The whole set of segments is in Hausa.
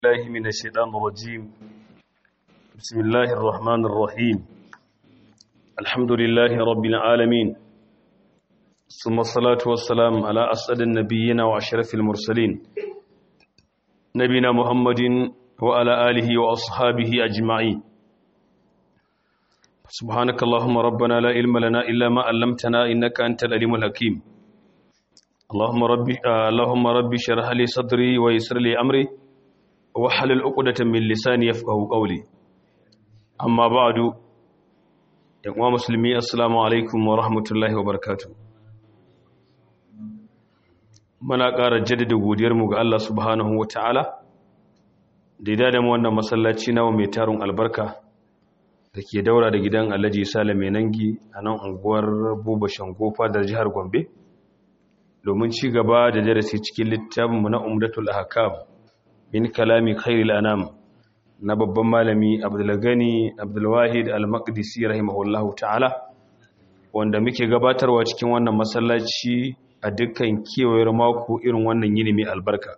الله من الشيطان الرجيم بسم الله الرحمن الرحيم الحمد لله رب العالمين ثم الصلاة والسلام على أسعد النبيين وأشرف المرسلين نبينا محمد وعلى آله وأصحابه أجمعين سبحانك اللهم ربنا لا علم لنا إلا ما علمتنا إنك أنت العليم الحكيم اللهم ربي آه اللهم ربي اشرح لي صدري ويسر لي أمري wahalal uqdatan min lisani yafqahu qawli amma ba'du yan uwa musulmi assalamu alaikum wa rahmatullahi wa barakatuh muna ƙara jaddada godiyar mu ga Allah subhanahu wa ta'ala da ya da mu wannan masallaci nawa mai tarun albarka da ke daura da gidan Alhaji Sale mai nangi a nan unguwar Buba Shangofa da jihar Gombe domin ci gaba da darasi cikin littafin mu na Umdatul Ahkam min kalami khairil anam na babban malami abdulgani abdulwahid al-maqdisi rahimahullahu ta'ala wanda muke gabatarwa cikin wannan masallaci a dukkan kewayar mako irin wannan yini mai albarka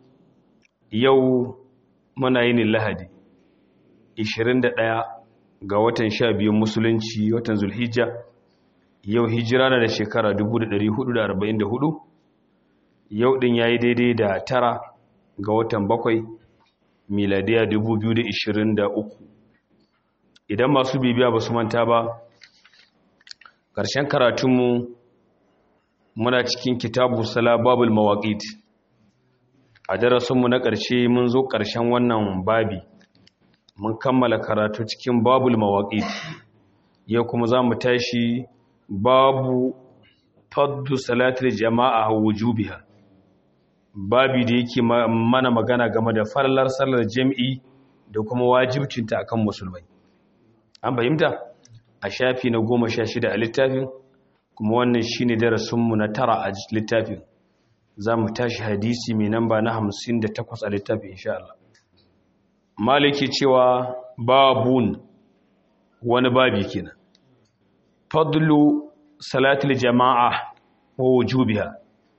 yau muna yini lahadi 21 ga watan 12 musulunci watan zulhijja yau hijira na da shekara 1444 yau din yayi daidai da tara ga watan bakwai miladiya 2023 idan masu bibiya ba su manta ba ƙarshen karatunmu muna cikin kitabu sala babul mawaƙit a darasinmu na ƙarshe mun zo ƙarshen wannan babi mun kammala karatu cikin babul mawaƙit yau kuma za mu tashi babu faddu salatul jama'a wujubiha babi da yake mana magana game da farlar sallar jami'i da kuma wajibcinta akan musulmai an fahimta a shafi na goma sha shida a littafin kuma wannan shine darasinmu na tara a littafin za mu tashi hadisi mai namba na hamsin da takwas a littafin insha Allah maliki cewa babun wani babi kenan fadlu salatul jama'a wa wujubiha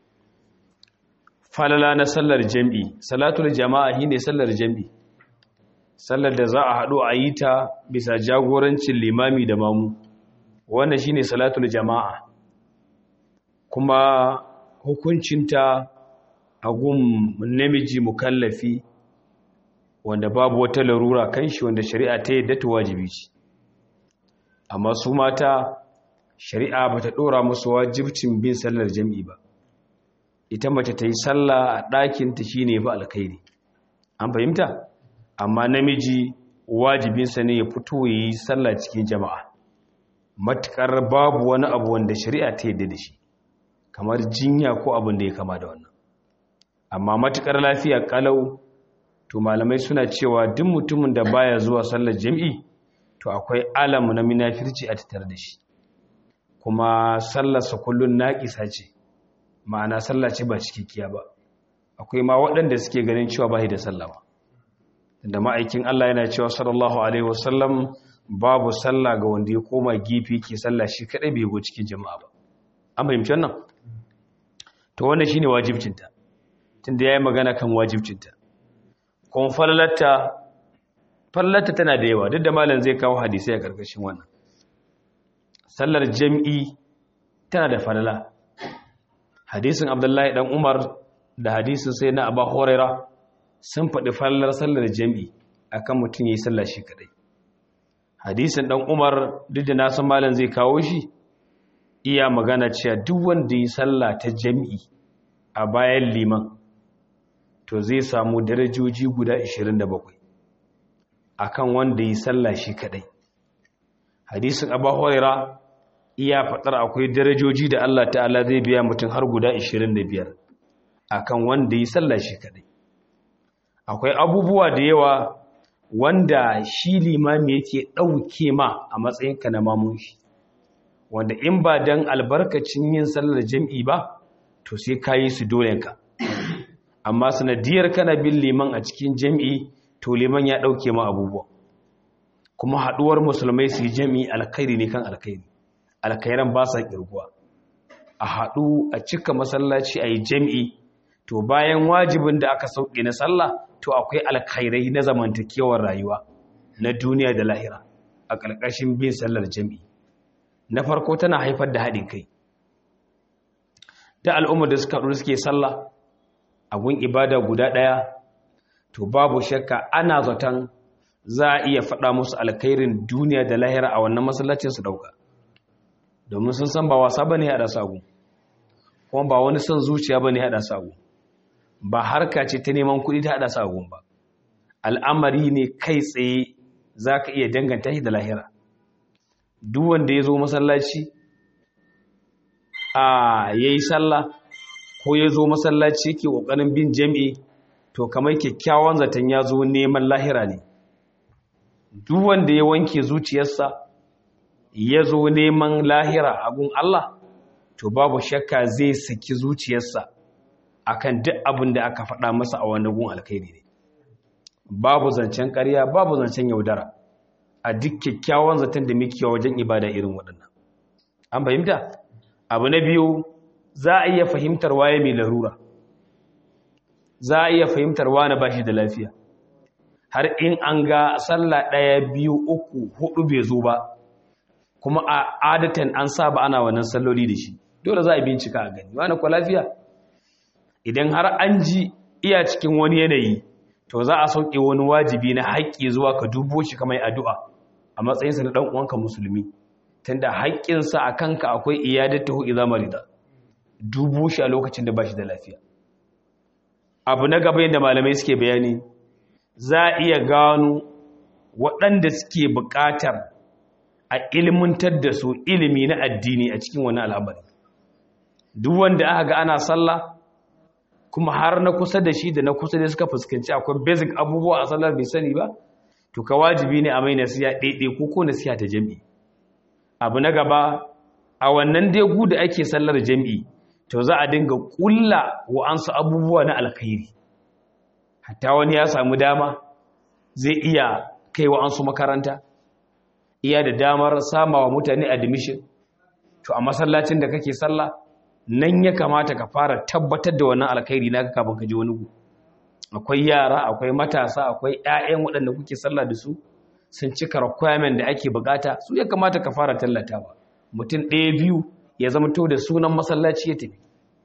falala na sallar jam'i salatul jama'a shine sallar jam'i sallar da za a haɗu a yi ta bisa jagorancin limami da mamu wannan shine salatul jama'a kuma hukuncinta a gun namiji mukallafi wanda babu wata larura kan shi wanda shari'a ta yadda ta wajibi ce amma su mata shari'a ba ta ɗora musu wajibcin bin sallar jam'i ba ita mace ta yi sallah a ɗakinta shi ne ba alkhairi an fahimta amma namiji wajibinsa ne ya fito ya yi sallah cikin jama'a matuƙar babu wani abu wanda shari'a ta yadda da shi kamar jinya ko abin da ya kama da wannan amma matuƙar lafiya ƙalau to malamai suna cewa duk mutumin da baya zuwa sallar jam'i to akwai alamu na minafirci a tattare da shi kuma sallarsa kullum naƙisa ce ma'ana sallah ce ba cikakkiya ba akwai ma waɗanda suke ganin cewa ba da sallah ba da ma'aikin Allah yana cewa sallallahu alaihi wasallam babu sallah ga wanda ya koma gifi ke sallah shi kadai bai go cikin jama'a ba an fahimci wannan to wannan shine wajibcinta tunda yayi magana kan wajibcinta kuma fallatta fallatta tana da yawa duk da malam zai kawo hadisi a karkashin wannan sallar jami'i tana da falala hadisin abdullahi dan umar da hadisin sai na abu horaira sun faɗi fallar sallar jami'i akan mutum ya yi sallar shi kadai hadisin dan umar duk da nasan malam zai kawo shi iya magana cewa duk wanda yi sallah ta jami'i a bayan liman to zai samu darajoji guda 27 akan wanda yi sallah shi kadai hadisin abu horaira iya faɗar akwai darajoji da Allah ta'ala zai biya mutum har guda 25 akan wanda yi sallah shi kadai akwai abubuwa da yawa wanda shi limami yake ɗauke ma a matsayinka na mamun shi wanda in ba dan albarkacin yin sallar jam'i ba to sai ka yi su dolenka amma sanadiyar kana bin liman a cikin jam'i to liman ya ɗauke ma abubuwa kuma haɗuwar musulmai su yi jam'i alkhairi ne kan alkhairi alkhairan ba sa ƙirguwa a haɗu a cika masallaci a yi jam'i to bayan wajibin da aka sauke na sallah to akwai alkhairai na zamantakewar rayuwa na duniya da lahira a ƙarƙashin bin sallar jami'i na farko tana haifar da haɗin kai da al'ummar da suka haɗu suke sallah a gun ibada guda ɗaya to babu shakka ana zaton za a iya faɗa musu alkhairin duniya da lahira a wannan masallacin su ɗauka domin sun san ba wasa ba ne haɗa sagu kuma ba wani son zuciya ba ne haɗa sagu ba harka ce ta neman kuɗi ta haɗa sagun ba al'amari ne kai tsaye za ka iya danganta shi da lahira duk wanda ya zo masallaci a ya yi sallah ko ya zo masallaci ke ƙoƙarin bin jami'i to kamar kyakkyawan zaton ya zo neman lahira ne duk wanda ya wanke zuciyarsa ya zo neman lahira a gun Allah to babu shakka zai saki zuciyarsa akan duk abin da aka faɗa masa a wani gun alkhairi ne babu zancen ƙarya babu zancen yaudara a duk kyakkyawan zaton da muke wajen ibada irin waɗannan an fahimta abu na biyu za a iya fahimtar waye mai larura za a iya fahimtar wane ba shi da lafiya har in an ga sallah ɗaya biyu uku hudu bai zo ba kuma a adatan an saba ana wannan salloli da shi dole za a bincika a gani wani kwa lafiya idan har an ji iya cikin wani yanayi to za a sauke wani wajibi na haƙƙi zuwa ka dubo shi kamar addu'a a matsayinsa na ɗan uwanka musulmi tunda haƙƙinsa a kanka akwai iyadatu idza marida dubo shi a lokacin da ba shi da lafiya abu na gaba yadda malamai suke bayani za a iya gano waɗanda suke buƙatar a ilmantar da su ilimi na addini a cikin wani al'amari duk wanda aka ga ana sallah kuma har na kusa da shi da na kusa da suka fuskanci akwai basic abubuwa a sallar bai sani ba to ka wajibi ne a mai nasiya ɗaiɗai ko ko nasiya ta jami'i abu na gaba a wannan degu da ake sallar jami'i to za a dinga ƙulla wa'ansu abubuwa na alkhairi hatta wani ya samu dama zai iya kai wa'ansu makaranta iya da damar sama wa mutane admission to a masallacin da kake sallah nan ya kamata ka fara tabbatar da wannan alkhairi naka kafin ka je wani gu akwai yara akwai matasa akwai ƴaƴan waɗanda kuke sallah da su sun cika requirement da ake bukata su ya kamata ka fara tallatawa mutum ɗaya biyu ya zama to da sunan masallaci ya tafi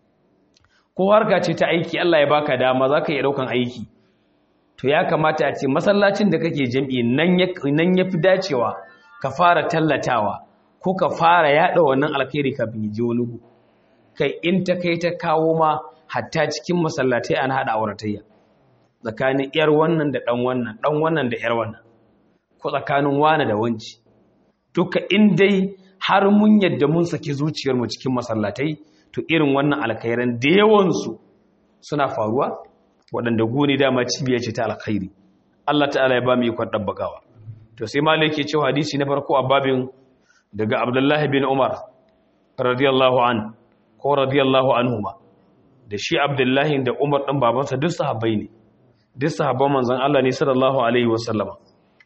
ko harka ce ta aiki Allah ya baka dama zaka iya daukan aiki to ya kamata a ce masallacin da kake jami'i nan ya nan yafi dacewa ka fara tallatawa ko ka fara yada wannan alkhairi kafin ya je wani gu kai in ta kai ta kawo ma hatta cikin masallatai an hada auratayya tsakanin yar wannan da dan wannan dan wannan da yar wannan ko tsakanin wani da wanci duka in dai har mun yadda mun saki zuciyar mu cikin masallatai to irin wannan alkhairan da yawan su suna faruwa waɗanda gune dama cibiya ce ta alkhairi Allah ta'ala ya ba mu ikon dabbakawa to sai malai ke cewa hadisi na farko a babin daga Abdullahi bin Umar radiyallahu anhu ko radiyallahu anhuma da shi abdullahi da umar ɗan babansa duk sahabbai ne duk sahabban manzan Allah ne sallallahu alaihi wasallama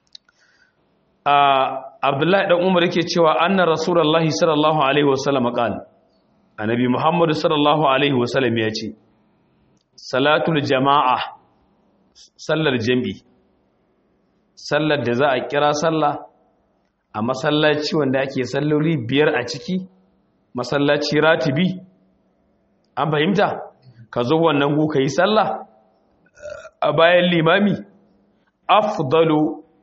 abdullahi ɗan umar yake cewa anna rasulullahi sallallahu alaihi wasallama qal annabi muhammadu sallallahu alaihi wasallam ya ce salatul jama'a sallar jami'i sallar da za a kira sallah a masallaci wanda ake salloli biyar a ciki masallaci ratibi an fahimta ka zo wannan gu ka yi sallah a bayan limami afdalu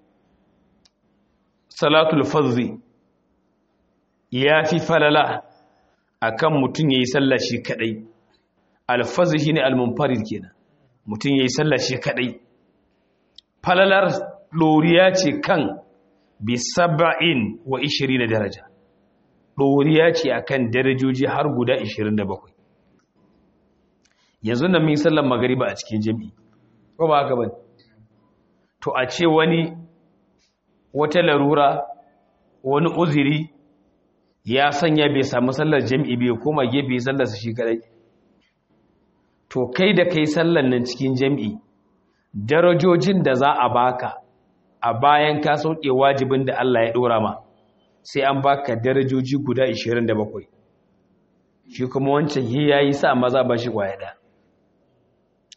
salatul fazzi ya fi falala akan mutum ya yi sallah shi kadai alfazzi shine almunfarid kenan mutum ya yi sallah shi kadai falalar ɗoriya ce kan bi saba'in wa ishirin daraja ɗoriya ce a kan darajoji har guda 27 yanzu nan min sallan magariba a cikin jami'i ko ba haka ba to a ce wani wata larura wani uziri ya sanya bai samu sallar jami'i bai koma gefe sallarsa shi kadai to kai da kai sallan nan cikin jami'i darajojin da za a baka a bayan ka sauke wajibin da Allah ya ɗora ma sai an baka darajoji guda 27 shi kuma wancan yi yayi sa maza ba shi kwaya da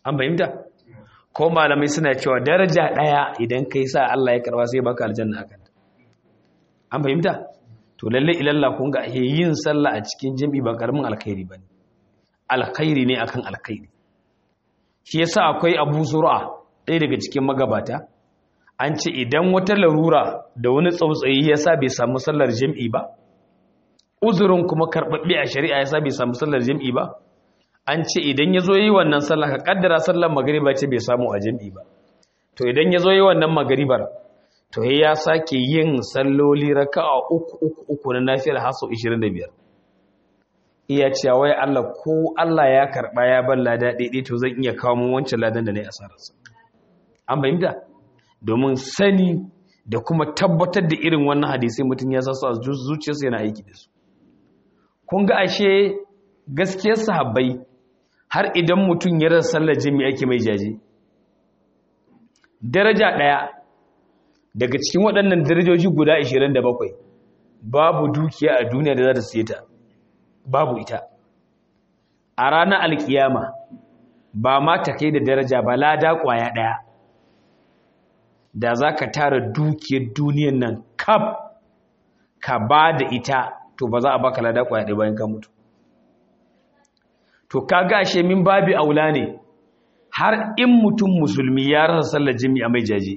an fahimta ko malamai suna cewa daraja ɗaya idan kai sa Allah ya karba sai baka aljanna akan an fahimta to lalle ilalla kun ga yin sallah a cikin jami'i ba karamin alkhairi bane alkhairi ne akan alkhairi shi yasa akwai Abu Zur'a ɗaya daga cikin magabata an ce idan wata larura da wani tsautsayi yasa bai samu sallar jami'i ba uzurin kuma karɓaɓɓe a shari'a yasa bai samu sallar jami'i ba an ce idan ya zo yi wannan sallah ka kaddara sallar magariba ce bai samu a jami'i ba to idan ya zo yi wannan magaribar to ya sake yin salloli raka'a uku uku uku na nafiyar haso 25 iya cewa wai Allah ko Allah ya karba ya bar lada daidai to zan iya kawo mun wancan ladan da nayi asararsa an bayyana domin sani da kuma tabbatar da irin wannan hadisi mutum ya sasu a zuciyarsa yana aiki da su kun ga ashe gaskiyar sahabbai har idan mutum ya rasa sallar jami'a ake mai jaje daraja ɗaya daga cikin waɗannan darajoji guda 27 babu dukiya a duniya da za ta siye ta babu ita a ranar alkiyama ba ma ta kai da daraja ba lada ƙwaya ɗaya da za ka tara dukiyar duniyan nan kaf ka ba da ita to ba za a baka lada ƙwaya ɗaya bayan ka mutu to ka gashe min babi aula ne har in mutum musulmi ya rasa sallar jami'a mai jaje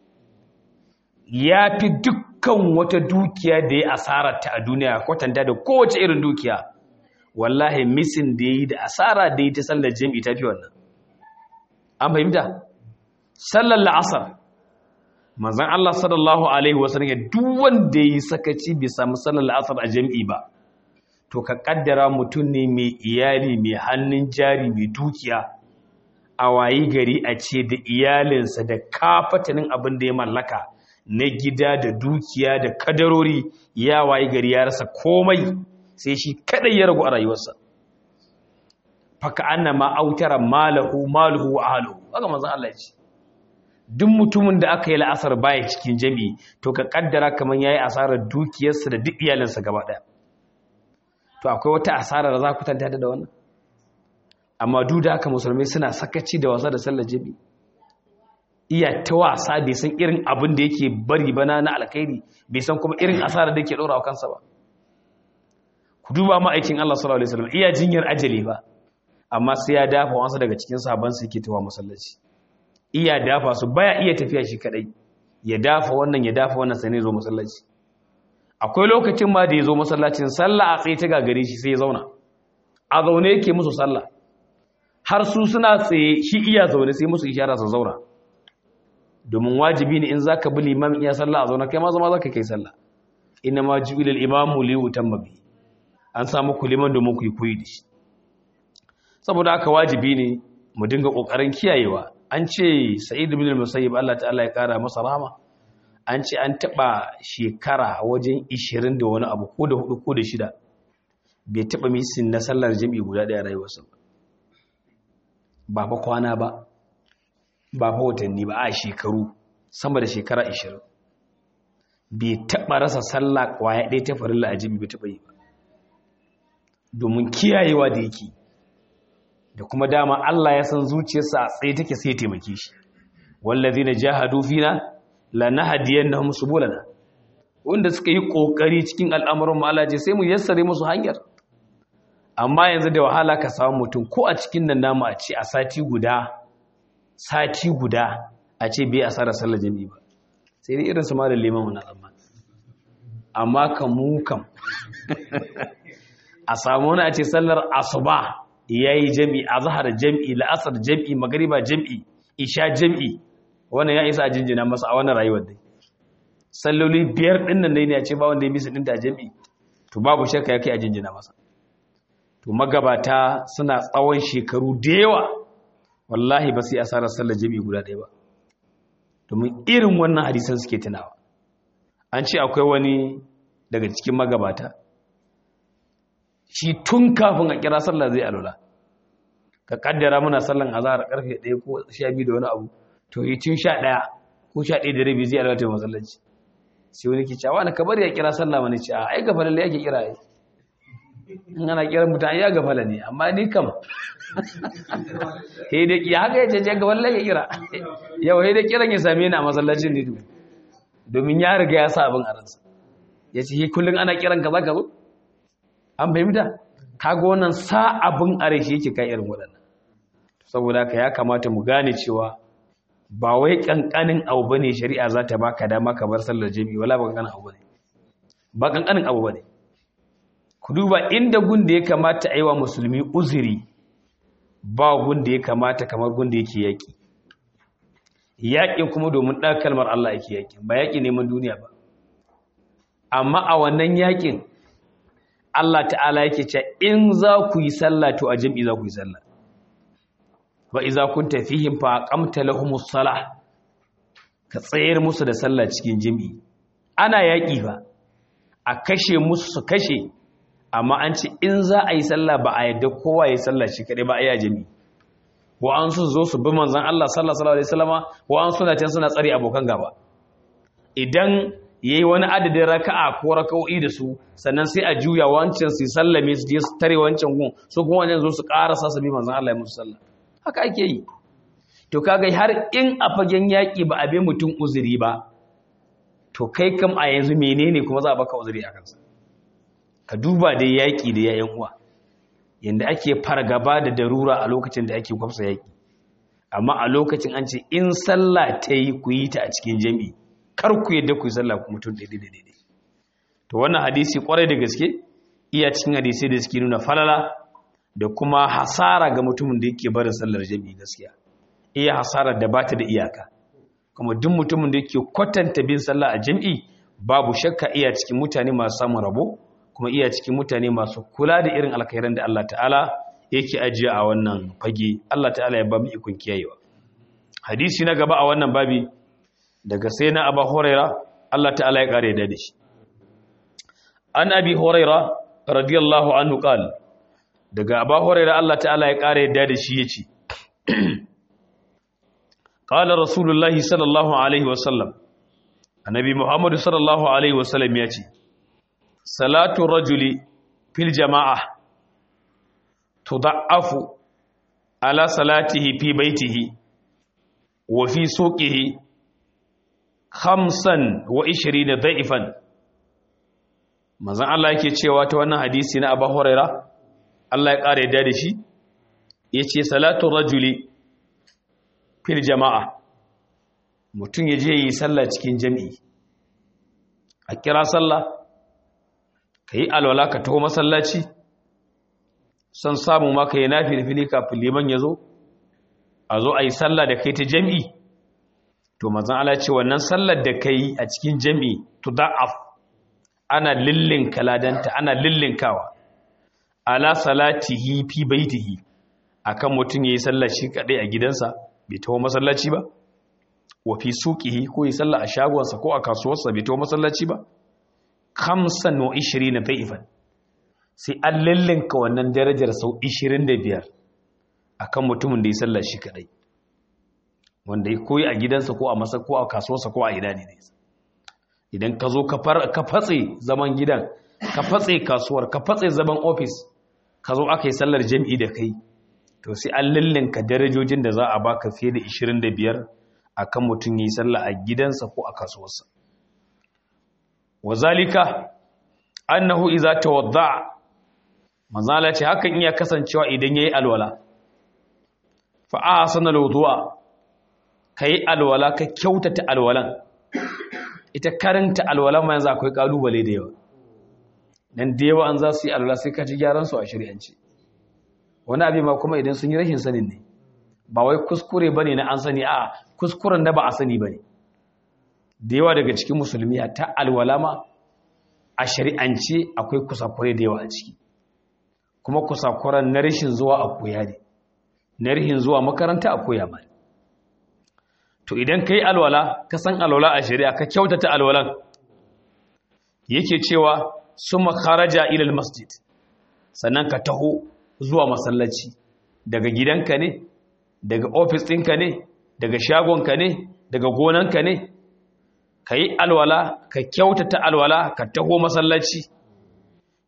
ya fi dukkan wata dukiya da ya asara ta a duniya kwatanta da kowace irin dukiya wallahi misin da ya yi da asara da ya ta sallar jami'i ta fi wannan an fahimta sallar la'asar manzan Allah sallallahu alaihi wasallam ya duk wanda ya yi sakaci bai samu sallar la'asar a jami'i ba to ka kaddara mutum ne mai iyali mai hannun jari mai dukiya a wayi gari a ce da iyalinsa da kafatanin abin da ya mallaka na gida da dukiya da kadarori ya wayi gari ya rasa komai sai shi kadai ya ragu a rayuwarsa faka anna ma autara malahu maluhu wa ahluhu haka manzon Allah ya ce duk mutumin da aka yi la'asar baya cikin jami'i to ka kaddara kamar yayi asarar dukiyarsa da duk iyalinsa gaba daya to akwai wata asara da za ku tanta da wannan amma duk da haka musulmai suna sakaci da wasa da sallar jami'i iya ta wasa bai san irin abin da yake bari bana na alkhairi bai san kuma irin asara da yake ɗora wa kansa ba ku duba ma'aikin Allah sallallahu alaihi wasallam iya jinyar ajali ba amma sai ya dafa wasu daga cikin sahabban su yake tawa masallaci iya dafa su baya iya tafiya shi kadai ya dafa wannan ya dafa wannan sai ne zo masallaci akwai lokacin ma da ya zo masallacin sallah a tsaye ta gagare shi sai ya zauna a zaune yake musu sallah har su suna tsaye shi iya zaune sai musu ishara su zauna domin wajibi ne in zaka bi limamin iya sallah a zauna kai ma zama zaka kai sallah inna ma ju'ila al-imamu li yutamma bi an samu ku liman domin ku yi koyi da shi saboda haka wajibi ne mu dinga kokarin kiyayewa an ce sa'id ibn al-musayyib Allah ta'ala ya kara masa rahama an ce an taba shekara wajen 20 da wani abu ko da hudu ko da shida bai taba misin na sallar jami'i guda daya rayuwarsa ba ba kwana ba ba fa watanni ba a shekaru sama da shekara 20 bai taba rasa sallah kwaya ɗaya ta farilla a jami'i bai taba yi ba domin kiyayewa da yake da kuma dama Allah ya san zuciyarsa a tsaye take sai ya taimake shi wallazina jahadu fina lanahdiyannahum subulana wanda suka yi kokari cikin al'amuran mu Allah ce sai mu yassare musu hanyar amma yanzu da wahala ka samu mutum ko a cikin nan namu a ce a sati guda sati guda a ce bai asara sallar jami'i ba sai dai irin su malam liman wannan amma amma kan mu kam a samu wani a ce sallar asuba ya yi jam'i a zahar jam'i la'asar jam'i magariba jam'i isha jam'i wannan ya isa a jinjina masa a wannan rayuwar dai salloli biyar ɗinnan dai ne a ce ba wanda ya bisa ɗinta jam'i to babu shakka ya kai a jinjina masa to magabata suna tsawon shekaru da yawa wallahi ba su yi asarar sallar jam'i guda ɗaya ba domin irin wannan hadisan suke tunawa an ce akwai wani daga cikin magabata shi tun kafin a kira sallah zai alula ka kaddara muna sallan azhar karfe 1 ko 12 da wani abu to yi tun 11 ko 11 da rabi zai alula ta masallaci sai wani ke cewa na kabar ya kira sallah mana ce a ai ga falalle yake kira ai in ana kiran mutum ya gafala ne amma ni kam he da ki haka yace je ga wallahi ya kira yau he da kiran ya same ni a masallacin ne domin ya riga ya sa abin a ransa yace he kullun ana kiran ka zaka zo an fahimta kaga wannan sa abin a rai shi yake kai irin waɗannan saboda haka ya kamata mu gane cewa ba wai kankanin abu bane shari'a za ta baka dama ka bar sallar jami'i wala ba kankanin abu bane ba kankanin abu bane ku duba inda gun da ya kamata a yi wa musulmi uzuri ba gun da ya kamata kamar gun da yake yaƙi yaƙin kuma domin ɗan kalmar Allah yake yaƙi ba yaƙi neman duniya ba amma a wannan yaƙin Allah ta'ala yake ce in za ku yi sallah to a jam'i za ku yi sallah wa iza kunta fihim fa aqamta lahumus salah ka tsayar musu da sallah cikin jam'i ana yaƙi ba a kashe musu su kashe amma an ce in za a yi sallah ba a yadda kowa ya yi sallah shi kaɗai ba a yi jami wa an su zo su bi manzan Allah sallallahu alaihi wasallama wa an suna can suna tsari abokan gaba idan yayi wani adadin raka'a ko raka'o'i da su sannan sai a juya wancan su sallame su je su tare wancan gun su kuma wancan zo su ƙarasa su bi manzan Allah ya musu sallah haka ake yi to kaga har in a fagen yaƙi ba a bi mutum uzuri ba to kai kam a yanzu menene kuma za a baka uzuri a kansa ka duba da yaƙi da yayan uwa yanda ake fargaba da darura a lokacin da ake kwafsa yaƙi amma a lokacin an ce in sallah ta yi ku yi ta a cikin jami'i kar ku yadda ku yi sallah ku mutum daidai daidai to wannan hadisi kwarai da gaske iya cikin hadisai da suke nuna falala da kuma hasara ga mutumin da yake barin sallar jami'i gaskiya iya hasarar da bata da iyaka kuma duk mutumin da yake kwatanta bin sallah a jami'i babu shakka iya cikin mutane masu samun rabo kuma iya cikin mutane masu kula da irin alkhairan da Allah ta'ala yake ajiye a wannan fage Allah ta'ala ya ba mu ikon kiyayewa hadisi na gaba a wannan babi daga sai na Abu Huraira Allah ta'ala ya kare da shi an Abi Huraira radiyallahu anhu qala daga Abu Huraira Allah ta'ala ya kare da shi yace qala rasulullahi sallallahu alaihi wasallam annabi Muhammad sallallahu alaihi wasallam yace salatu rajuli fil jama'a tuda'afu ala salatihi fi baitihi wa fi suqihi khamsan wa 20 da'ifan manzon Allah yake cewa ta wannan hadisi na Abu Huraira Allah ya kare da shi yace salatu rajuli fil jama'a mutum yaje yi sallah cikin jami'i a kira sallah ka yi alwala ka taho masallaci son samu maka yi nafi da fili kafin liman ya zo a zo a yi sallah da kai ta jami'i to mazan ala ce wannan sallar da ka yi a cikin jami'i to da'af ana lillin kaladanta ana lillinkawa ala salatihi fi baitihi akan mutum ya yi sallah shi kadai a gidansa bai taho masallaci ba wa fi suqihi ko yi sallah a shagonsa ko a kasuwarsa bai taho masallaci ba kamsan wa ishirin na da'ifan sai an lallinka wannan darajar sau ishirin da biyar a kan mutumin da ya sallar shi kadai wanda ya koyi a gidansa ko a masa ko a kasuwarsa ko a ina ne idan ka zo ka fatse zaman gidan ka fatse kasuwar ka fatse zaman ofis ka zo aka yi sallar jam'i da kai to sai an lallinka darajojin da za a baka fiye da ishirin da biyar a kan mutum ya yi sallah a gidansa ko a kasuwarsa wazalika annahu iza tawadda manzala ce hakan iya kasancewa idan yayi alwala fa ahsana alwudu'a kai alwala ka kyautata alwalan ita karanta alwalan ma yanzu akwai kalubale da yawa dan da yawa an za su yi alwala sai ka ji gyaran su a shari'ance wani abin ma kuma idan sun yi rashin sanin ne ba wai kuskure bane na an sani a kuskuren da ba a sani bane da yawa daga cikin musulmi ta alwalama a shari'ance akwai kusakure da yawa a ciki kuma kusakuran na rashin zuwa a koya ne na rashin zuwa makaranta a koya ma to idan ka yi alwala ka san alwala a shari'a ka kyautata alwalan yake cewa su makaraja ilal masjid sannan ka taho zuwa masallaci daga gidanka ne daga ofis ɗinka ne daga shagonka ne daga gonanka ne ka yi alwala ka kyautata alwala ka taho masallaci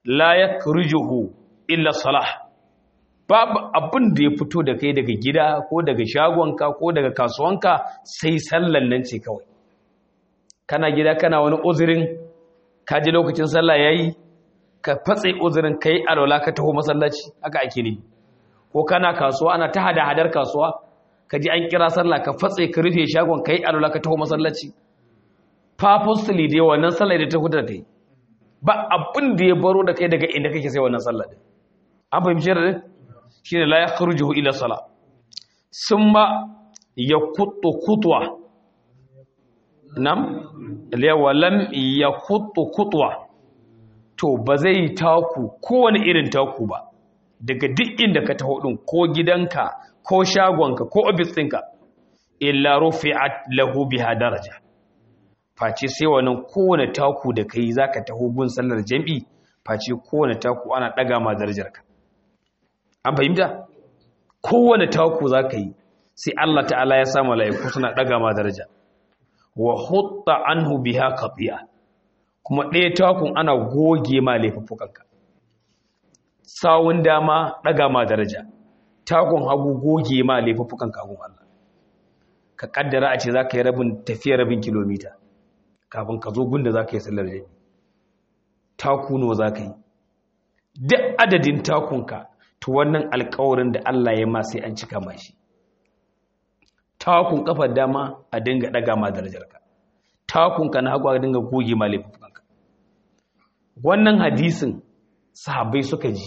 la yakrujuhu illa salah babu abin da ya fito da kai daga gida ko daga shagonka ko daga kasuwanka sai sallan nan ce kawai kana gida kana wani uzurin ka ji lokacin sallah yayi ka fatse uzurin kai alwala ka taho masallaci haka ake ne ko kana kasuwa ana ta hada hadar kasuwa ka ji an kira sallah ka fatse ka rufe shagon kai alwala ka taho masallaci purposely dai wannan sallah da ta huda da kai ba abin da ya baro da kai daga inda kake sai wannan sallah din an fahimci da shine la yakhrujuhu ila sala summa yakuttu khutwa nam liyawa lam yakuttu khutwa to ba zai taku kowane irin taku ba daga duk inda ka taho din ko gidanka ko shagonka ko ofis ɗinka illa rufi'at lahu biha daraja face sai wannan kowane taku da kai zaka taho gun sallar jami'i face kowane taku ana daga ma darajarka an fahimta kowane taku zaka yi sai Allah ta'ala ya sa mala'iku suna daga ma daraja wa hutta anhu biha qati'a kuma ɗaya takun ana goge ma laifuffukanka sawun dama daga ma daraja takun hagu goge ma laifuffukanka gun Allah ka kaddara a ce zaka yi rabin tafiya rabin kilomita kafin ka zo gunda za ka yi sallar jami taku nawa za ka yi duk adadin takunka to wannan alkawarin da Allah ya ma sai an cika mashi takun kafar dama a dinga daga ma darajarka takunka na hagu a dinga goge ma laifukanka wannan hadisin sahabbai suka ji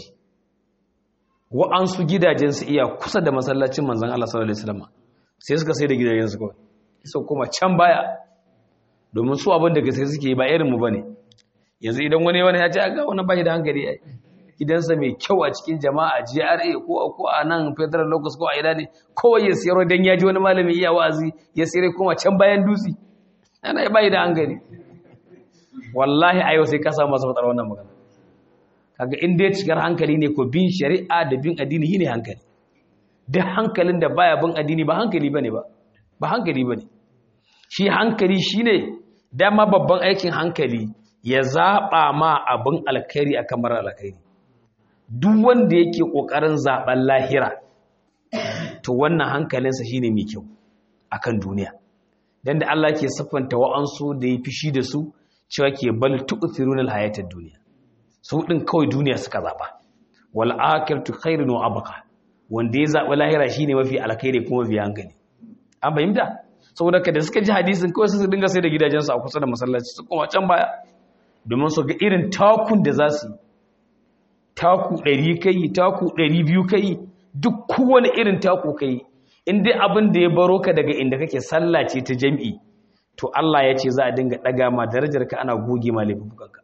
wa'ansu gidajensu iya kusa da masallacin manzon Allah sallallahu alaihi wasallam sai suka sai da gidajensu kawai sai kuma can baya domin su abin da gaske suke ba irinmu ba ne yanzu idan wani wani ya ce ga wani bashi da hankali ya gidansa mai kyau a cikin jama'a GRA ko ko a nan federal locus ko a ina ne kowai ya siyar dan ya ji wani malami iya wa'azi ya siyar kuma can bayan dutse ana ya bayi da hankali wallahi a yau sai ka samu masa fatar wannan magana kaga in dai cikar hankali ne ko bin shari'a da bin addini shine hankali duk hankalin da baya bin addini ba hankali bane ba ba hankali bane shi hankali shine dama babban aikin hankali ya zaɓa ma abin alkhairi a kamar alkhairi duk wanda yake ƙoƙarin zaɓen lahira to wannan hankalinsa shine mai kyau akan duniya dan da Allah ke siffanta wa'ansu da ya fishi da su cewa ke bal tu'thiruna al-hayatad duniya su din kawai duniya suka zaɓa wal akhiratu khairun wa abqa wanda ya zaɓi lahira shine mafi alkhairi kuma mafi hankali an fahimta saboda ka da suka ji hadisin kawai su dinga sai da gidajensu a kusa da masallaci su kuma can baya domin su ga irin takun da za su yi taku ɗari kai taku ɗari biyu kai duk kowane irin taku kai in dai abin da ya baro ka daga inda kake sallace ta jam'i to Allah ya ce za a dinga ɗaga ma darajar ka ana goge ma laifukanka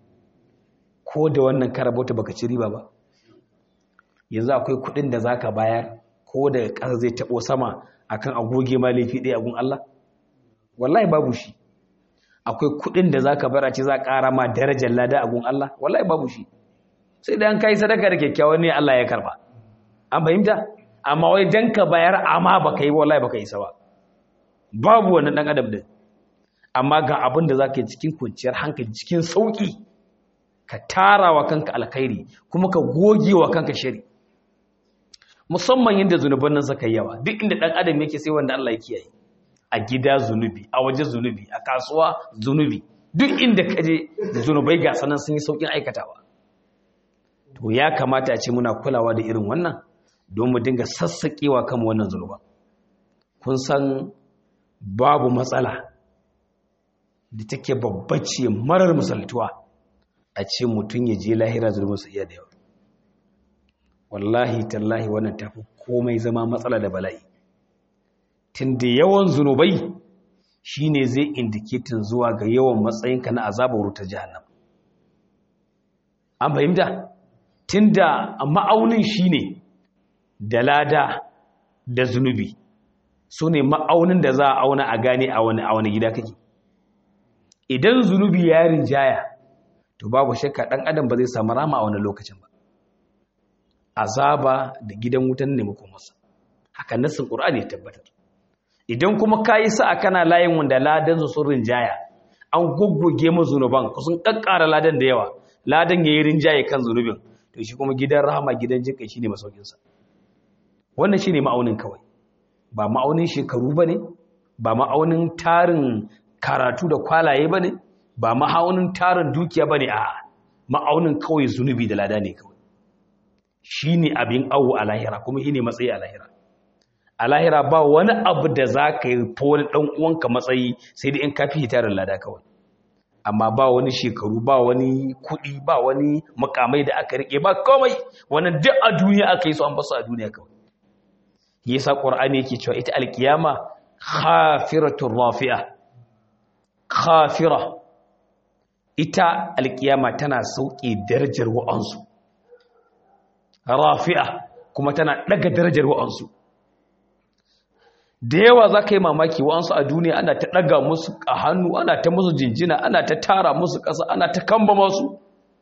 ko da wannan karabota baka ci riba ba yanzu akwai kuɗin da zaka bayar ko da ƙasa zai taɓo sama akan agoge ma laifi ɗaya agun Allah wallahi babu shi akwai kuɗin da zaka bar a ce za a ƙara ma darajar lada agun Allah wallahi babu shi sai da an kai sadaka da kyakkyawan ne Allah ya karba an fahimta amma wai dan ka bayar amma baka yi wallahi baka isa ba babu wannan dan adam din amma ga abin da zaka yi cikin kwanciyar hankali cikin sauki ka tara wa kanka alkhairi kuma ka goge wa kanka shari musamman yadda zunuban nan suka yawa duk inda dan adam yake sai wanda Allah ya kiyaye a gida zunubi a waje zunubi a kasuwa zunubi duk inda ka je zunubai ga sanan sun yi saukin aikatawa to ya kamata a ce muna kulawa da irin wannan don mu dinga sassaƙewa kan wannan zunuban kun san babu matsala da take babbace marar misaltuwa a ce mutum ya je lahira zunubinsa iya da yawa wallahi tallahi wannan tafi komai zama matsala da bala'i tun da yawan zunubai shine zai indiketin zuwa ga yawan matsayinka na azabar wuta jahannam an fahimta tun da ma'aunin shine da lada da zunubi su ne ma'aunin da za a auna a gane a wani gida kake idan zunubi ya rinjaya to babu shakka ɗan adam ba zai samu rama a wani lokacin ba azaba da gidan wutan ne masa haka nassin qur'ani ya tabbatar idan kuma kayi sa kana layin wanda ladan su sun rinjaya an goggoge mu zunuban ku sun kakkara ladan da yawa ladan yayi rinjaye kan zunubin to shi kuma gidan rahama gidan jinkai shine masaukin sa wannan shine ma'aunin kawai ba ma'aunin shekaru bane ba ma'aunin tarin karatu da kwalaye bane ba ma'aunin tarin dukiya bane a ma'aunin kawai zunubi da lada ne kawai shine abin awo a lahira kuma shine matsayi a lahira a lahira ba wani abu da za ka yi fa wani ɗan uwanka matsayi sai da in ka fi tarin lada kawai amma ba wani shekaru ba wani kuɗi ba wani makamai da aka riƙe ba komai wani duk a duniya aka yi su an basu a duniya kawai yasa qur'ani yake cewa ita alkiyama khafiratur rafi'a khafira ita alkiyama tana sauke darajar wa'ansu rafi'a kuma tana daga darajar wa'ansu da yawa za ka yi mamaki wa'ansu a duniya ana ta ɗaga musu a hannu ana ta musu jinjina ana ta tara musu ƙasa ana ta kamba masu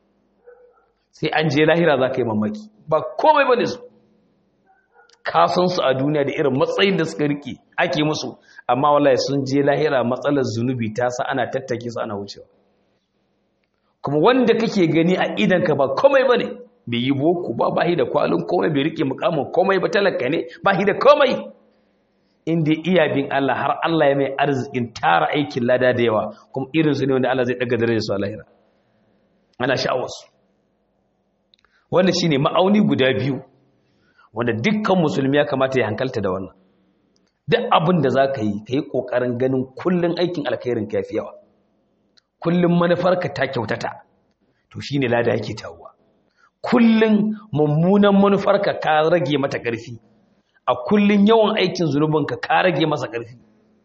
sai an je lahira za ka yi mamaki ba komai ba ne su kasansu a duniya da irin matsayin da suka riƙe ake musu amma wallahi sun je lahira matsalar zunubi ta sa ana tattake su ana wucewa kuma wanda kake gani a idanka ba komai ba ne bai yi boko ba ba da kwalin komai bai riƙe mukamin komai ba talaka ne ba da komai inda iya bin Allah har Allah ya mai arzikin tara aikin lada da yawa kuma irinsu ne wanda Allah zai daga darajar su a lahira ana sha'awarsu wanda shi ne ma'auni guda biyu wanda dukkan musulmi ya kamata ya hankalta da wannan duk abin da za ka yi ka yi ƙoƙarin ganin kullum aikin alkhairin ka fi yawa kullum manufarka ta kyautata to shi ne lada yake tawuwa kullum mummunan manufarka ka rage mata ƙarfi a kullun yawan aikin zunubinka ka rage masa ƙarfi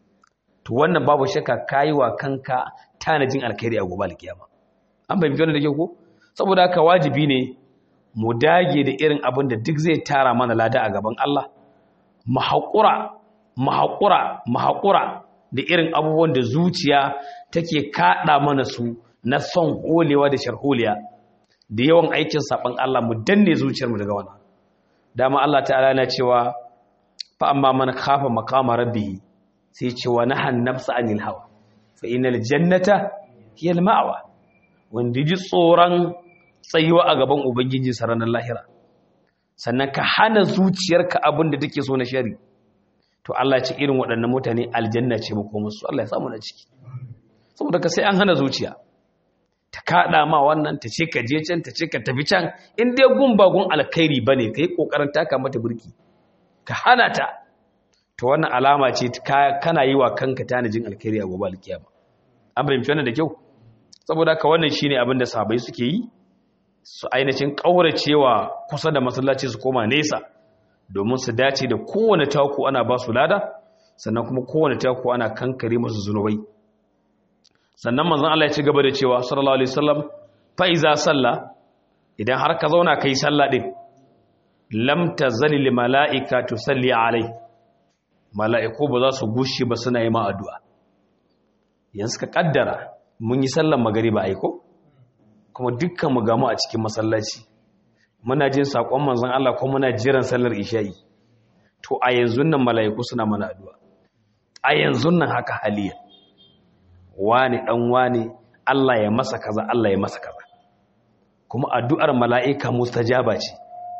to wannan babu shakka kayi wa kanka tanajin alkhairi a gobe alkiyama an bai wannan da ke ko saboda haka wajibi ne mu dage da irin abin da duk zai tara mana lada a gaban Allah mu haƙura mu haƙura mu haƙura da irin abubuwan da zuciya take kaɗa mana su na son holewa da sharholiya da yawan aikin saɓan Allah mu danne zuciyarmu daga wannan dama Allah ta'ala na cewa fa amma man khafa maqama rabbih sai ce wa nahan nafsa anil hawa fa innal jannata hiya al ma'wa wanda ji tsoron tsayuwa a gaban ubangiji sa ranar lahira sannan ka hana zuciyarka abin da take so na shari to Allah ya ce irin waɗannan mutane aljanna ce mu kuma su Allah ya samu na ciki saboda ka sai an hana zuciya ta kaɗa ma wannan ta ce ka je can ta ce ka tafi can in dai gun ba gun alkhairi bane kai kokarin taka mata burki ka hana ta to wannan alama ce kana yi wa kanka tanajin alkhairi a gobe alkiyama an fahimci wannan da kyau saboda ka wannan shine abin da sahabbai suke yi su ainihin kauracewa kusa da masallaci su koma nesa domin su dace da kowane taku ana ba su lada sannan kuma kowane taku ana kankare musu zunubai sannan manzon Allah ya ci gaba da cewa sallallahu alaihi wasallam fa iza salla idan har ka zauna kai sallah din lam tazali lil malaika tusalli alai malaiku ba za su gushi ba suna yi ma addu'a yanzu ka kaddara mun yi sallar magariba aiko kuma dukkan mu gamu a cikin masallaci muna jin sakon manzon Allah kuma muna jiran sallar isha'i to a yanzu nan malaiku suna mana addu'a a yanzu nan haka haliya wani dan wani Allah ya masa kaza Allah ya masa kaza kuma addu'ar mala'ika mustajaba ce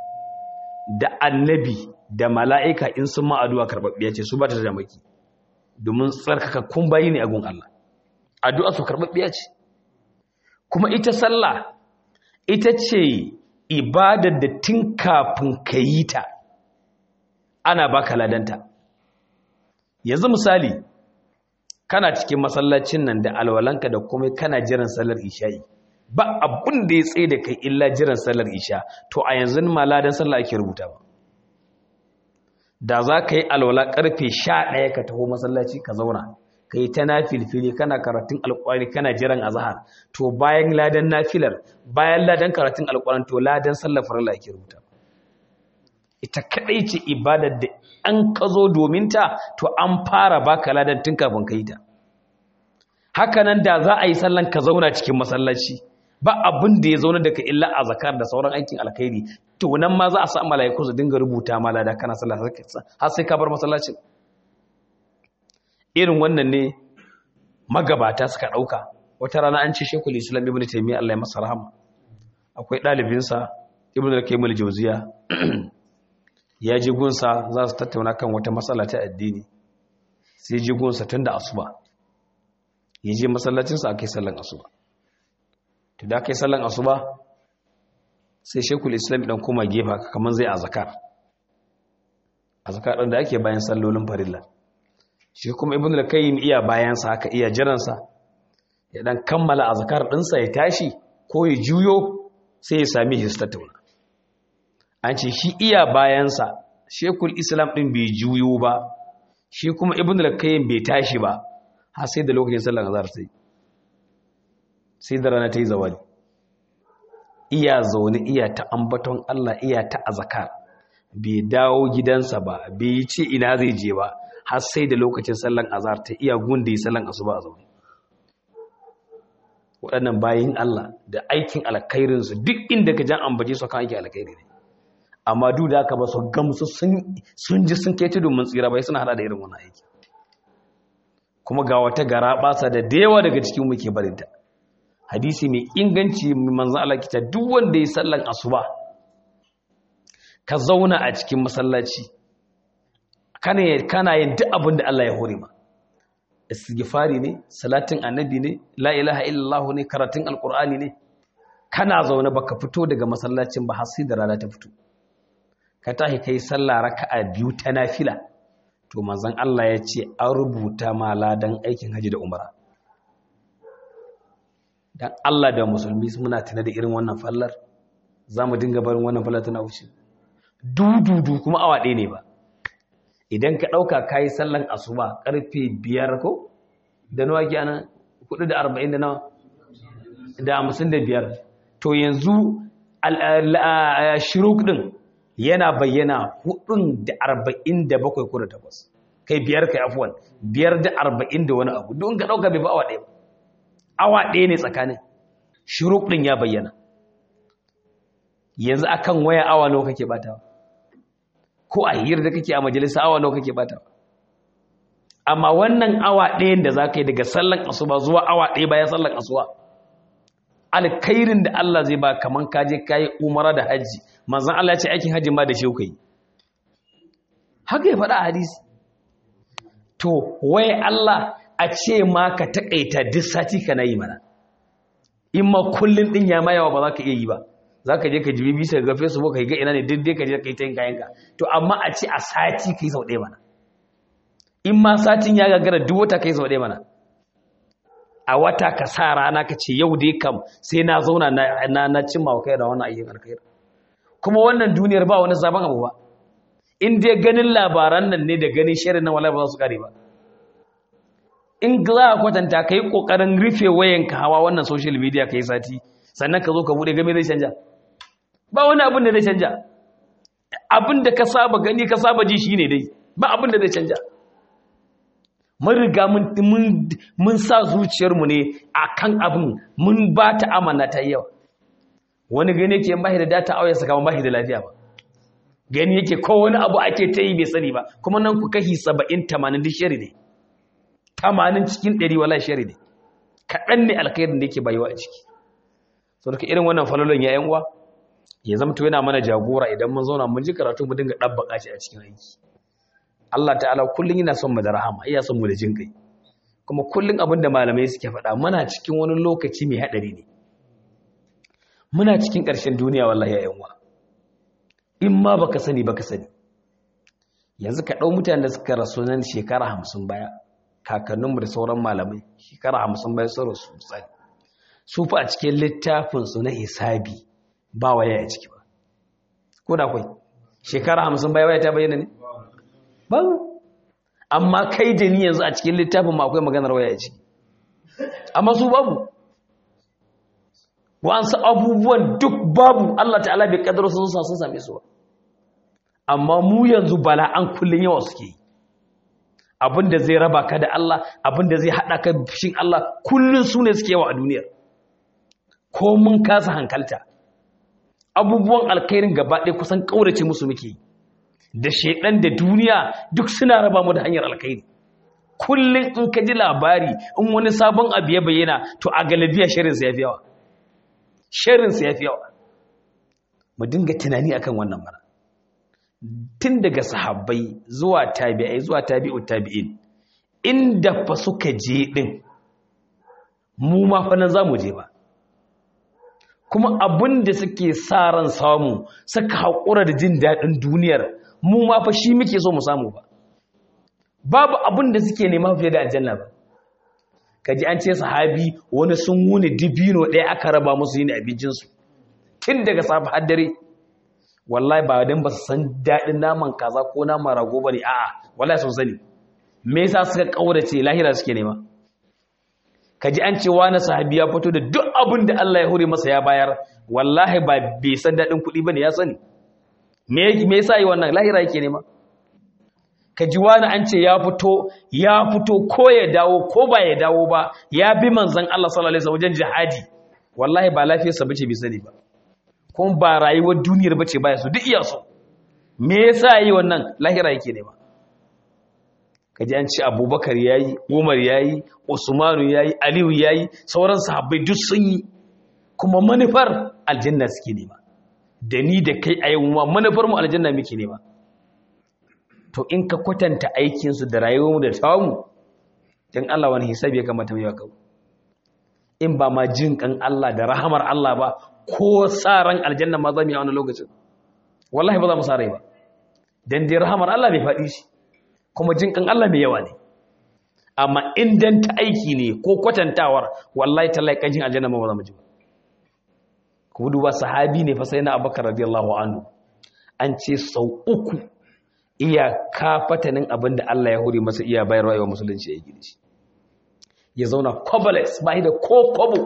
da annabi da mala'ika in sun ma addu'a karɓaɓɓiya ce su ba ta da maki domin tsarkaka kun bayi ne a gun Allah addu'a su karɓaɓɓiya ce kuma ita sallah ita ce ibadar da tun kafin ka yi ta ana baka ladanta yanzu misali kana cikin masallacin nan da alwalanka da kuma kana jiran sallar isha'i ba abun da ya tsaye da kai illa jiran sallar isha to a yanzu ma ladan sallah ake rubuta ba da za ka yi alwala karfe sha ɗaya ka taho masallaci ka zauna ka yi ta nafilfili kana karatun alƙwari kana jiran azahar to bayan ladan nafilar bayan ladan karatun alƙwarin to ladan sallar farilla ake rubuta ita kaɗai ce ibadar da an ka zo domin ta to an fara baka ladan tun kafin ka yi ta haka nan da za a yi sallan ka zauna cikin masallaci ba abin da ya zauna da ka illa a zakar da sauran aikin alkhairi to nan ma za a sa malaiku su dinga rubuta ma lada kana sallah har sai ka bar masallacin irin wannan ne magabata suka dauka wata rana an ce shekul islam ibnu taymiya Allah ya masa rahama akwai ɗalibinsa ibn al-qayyim al-jawziya ya ji gunsa za su tattauna kan wata matsala ta addini sai ji gunsa tun da asuba ya je masallacinsa a kai sallan asuba to da kai sallan asuba sai shekul islam dan kuma gefa kamar zai azakar azkar ɗin da ake bayan sallolin farilla shi kuma ibn al-qayyim iya bayan sa haka iya jiran sa ya dan kammala azkar ɗinsa ya tashi ko ya juyo sai ya sami histatuna an ce shi iya bayan sa shekul islam din bai juyo ba shi kuma ibn al-qayyim bai tashi ba har sai da lokacin sallar azhar sai sai da rana ta yi zawali iya zaune iya ta ambaton Allah iya ta azkar bai dawo gidansa ba bai yi ce ina zai je ba har sai da lokacin sallan azhar ta iya gunda yi sallan asuba a zaune waɗannan bayin Allah da aikin alkhairinsu duk inda ka jan ambace su kan aikin alkhairi ne amma duk da haka ba su gamsu sun ji sun kai tudun mun tsira bai suna hada da irin wannan aiki kuma ga wata gara basa da dewa daga cikin muke barinta hadisi mai inganci manzo Allah kita duk wanda ya sallan asuba ka zauna a cikin masallaci kana yin duk abin da Allah ya hore ma istighfari ne salatin annabi ne la ilaha illallah ne karatun alqur'ani ne kana zaune baka fito daga masallacin ba har sai da rana ta fito ka tashi kai sallah raka'a biyu ta nafila to manzon Allah ya ce an rubuta ma ladan aikin haji da umara dan Allah da musulmi muna tana da irin wannan fallar zamu dinga barin wannan fallar tana wuce dududu kuma awa ɗaya ne ba idan ka ɗauka ka yi sallan asuba ƙarfe biyar ko da nawa ke ana kudu da arba'in da nawa da hamsin da biyar to yanzu shiruk ɗin yana bayyana hudun da arba'in da bakwai ko da takwas kai biyar kai afuwan biyar da arba'in da wani abu don ka ɗauka bai ba awa ɗaya ba awa ɗaya ne tsakanin shiruk ɗin ya bayyana yanzu akan waya awa nawa kake batawa ko a hira da kake a majalisa awa nawa kake bata amma wannan awa ɗayan da za ka yi daga sallan asuba zuwa awa ɗaya bayan sallan asuba alkhairin da Allah zai ba kaman ka je kai umara da haji manzon Allah ya ce aikin haji ma da shi kai haka ya faɗa a hadisi to wai Allah a ce ma ka takaita duk sati kana yi mana in ma kullun din ya ma yawa ba za ka iya yi ba za ka je ka jibi bisa ga facebook ka ga ina ne duk dai ka je ka yi ta yin kayanka to amma a ce a sati ka yi sau ɗaya mana in ma satin ya gagara duk wata ka yi sau ɗaya mana a wata ka sa rana ka ce yau dai kam sai na zauna na na cimma wa kai da wannan ayyukan alkhairi kuma wannan duniyar ba wani sabon abu ba in dai ganin labaran nan ne da ganin shirin nan wallahi ba za su kare ba in za a kwatanta ka yi ƙoƙarin rufe wayanka hawa wannan social media ka yi sati sannan ka zo ka buɗe game zai canja ba wani abin da zai canja abin da ka saba gani ka saba ji shi ne dai ba abin da zai canja mun riga mun sa zuciyarmu ne a kan abin mun ba ta amana ta yawa wani gani yake bahi da data auya saka man bahi da lafiya ba gani yake ko wani abu ake ta yi bai sani ba kuma nan ku kashi saba'in tamanin duk shari ne tamanin cikin ɗari wala shari ne kaɗan ne alkhairin da yake bayuwa a ciki sau daga irin wannan falolin ya uwa ya zama to yana mana jagora idan mun zauna mun ji karatu mu dinga ɗabbaƙa shi a cikin aiki Allah ta'ala kullum yana son mu da rahama iya son mu da jin kai kuma kullum abin da malamai suke faɗa muna cikin wani lokaci mai haɗari ne muna cikin ƙarshen duniya wallahi ya uwa in ma baka sani baka sani yanzu ka ɗau mutanen da suka rasu nan shekara hamsin baya kakanninmu da sauran malamai shekara hamsin baya sun rasu misali su fa a cikin littafinsu na hisabi ba waya a ciki ba ko da kwai shekara hamsin baya waya ta bayyana ne ba amma kai da ni yanzu a cikin littafin ma akwai maganar waya a ciki amma su babu wa'ansu abubuwan duk babu Allah ta'ala bai kadar sun sa sun same su ba amma mu yanzu bala an kullun yawa suke yi abinda zai raba ka da Allah abinda zai hada ka fishin Allah kullun su ne suke yawa a duniyar ko mun kasa hankalta abubuwan alkhairin gaba ɗaya kusan ƙaurace musu muke da shaidan da duniya duk suna raba mu da hanyar alkhairi kullum in ka ji labari in wani sabon abu ya bayyana to a galabiya shirinsa ya fi yawa shirinsa ya fi yawa mu dinga tunani akan wannan mana tun daga sahabbai zuwa tabi'ai zuwa tabi'ut tabi'in inda fa suka je din mu ma fa nan zamu je ba kuma abin da suke sa ran samu suka haƙura da jin daɗin duniyar mu ma fa shi muke so mu samu ba babu abin da suke nema fiye da aljanna ba kaji an ce sahabi wani sun wuni dibino ɗaya aka raba musu yin abincinsu tun daga safe har dare wallahi ba dan ba su san daɗin naman kaza ko naman rago ba ne a'a wallahi sun sani me yasa suka kaurace lahira suke nema kaji an ce wani sahabi ya fito da duk abin da Allah ya hore masa ya bayar wallahi ba bai san daɗin kuɗi ba ne ya sani me me yasa yi wannan lahira yake nema kaji wani an ce ya fito ya fito ko ya dawo ko ba ya dawo ba ya bi manzon Allah sallallahu alaihi wasallam wajen jihadi wallahi ba lafiyarsa bace bai sani ba kuma ba rayuwar duniyar bace baya su duk iya so me yasa yi wannan lahira yake nema kaji an ce abubakar yayi umar yayi usmanu yayi aliyu yayi sauran sahabbai duk sun yi kuma manufar aljanna suke nema da ni da kai a yau ma manufar mu aljanna muke nema to in ka kwatanta aikin su da rayuwar mu da tamu dan Allah wani hisabi ya kamata mu yi wa in ba ma jin kan Allah da rahamar Allah ba ko sa ran aljanna ma za mu yi a wani lokacin wallahi ba za mu sa rai ba dan dai rahamar Allah bai faɗi shi kuma jin kan Allah mai yawa ne amma in dan ta aiki ne ko kwatantawar wallahi tallahi kanjin aljanna ma ba za mu ji ba ku duba sahabi ne fa sai na Abubakar radiyallahu anhu an ce sau uku iya kafatanin abin da Allah ya hore masa iya bayarwa yawa musulunci ya gidi shi ya zauna kobaless ba da ko kobo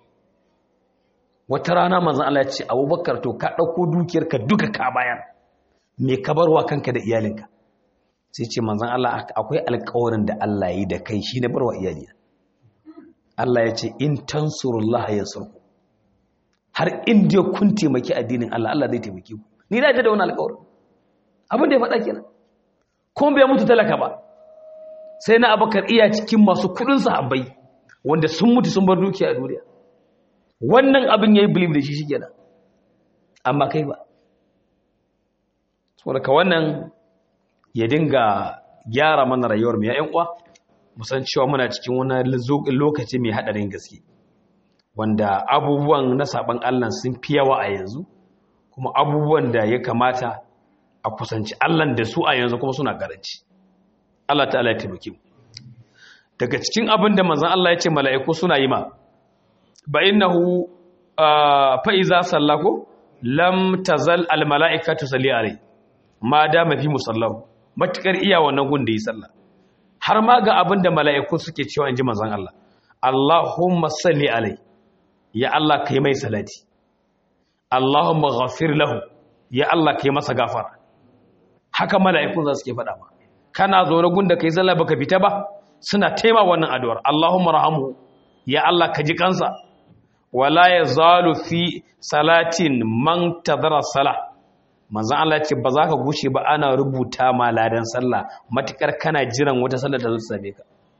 wata rana manzan Allah ya ce abubakar to ka ɗauko dukiyarka duka ka bayan me ka barwa kanka da iyalinka sai ce manzan Allah akwai alkawarin da Allah yi da kai shi na barwa iyalina Allah ya ce in tansurullah ya surku har in dai kun taimaki addinin Allah Allah zai taimake ku ni na da wani alkawarin abin da ya faɗa kenan kuma bai mutu talaka ba sai na abakar iya cikin masu kudin sahabbai wanda sun mutu sun bar dukiya a duniya wannan abin ya yi bilib da shi shi kenan amma kai ba saboda ka wannan ya dinga gyara mana rayuwar mai yan uwa musan cewa muna cikin wani lokaci mai haɗarin gaske wanda abubuwan na saban Allah sun fi yawa a yanzu kuma abubuwan da ya kamata a kusanci Allah da su a yanzu kuma suna karanci Allah ta'ala ya taimake mu daga cikin abin da manzon Allah ya ce mala'iku suna yi ma ba innahu fa iza sallako lam tazal al mala'ikatu salli alai ma da mafi musallahu matukar iya wannan gun da yi sallah har ma ga abin da mala'iku suke cewa inji manzon Allah Allahumma salli alai ya Allah kai mai salati Allahumma ghafir lahu ya Allah kai masa gafara haka mala'ikun za su ke faɗa ma kana zaune gunda kai sallah baka fita ba suna taima wannan addu'ar Allahumma rahamhu ya Allah ka ji kansa wala yazalu fi salatin man tadara salah manzon Allah ce ba za ka gushe ba ana rubuta ma ladan sallah matukar kana jiran wata sallar ta zo ta same ka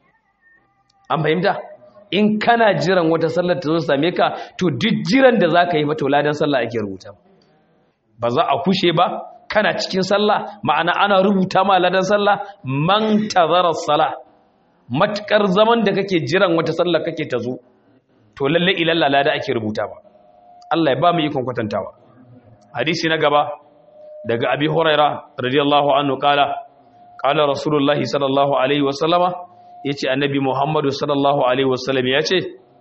an fahimta in kana jiran wata sallar ta zo ta same ka to duk jiran da za ka yi ba to ladan sallah ake rubuta ba za a kushe ba kana cikin sallah ma'ana ana rubuta ma ladan sallah man tazara salah matukar zaman da kake jiran wata sallah kake ta zo to lalle ilalla lada ake rubuta ba Allah ya ba mu ikon kwatantawa hadisi na gaba daga abi huraira radiyallahu anhu kala kala rasulullahi sallallahu alaihi wasallama yace annabi muhammadu sallallahu alaihi wasallam yace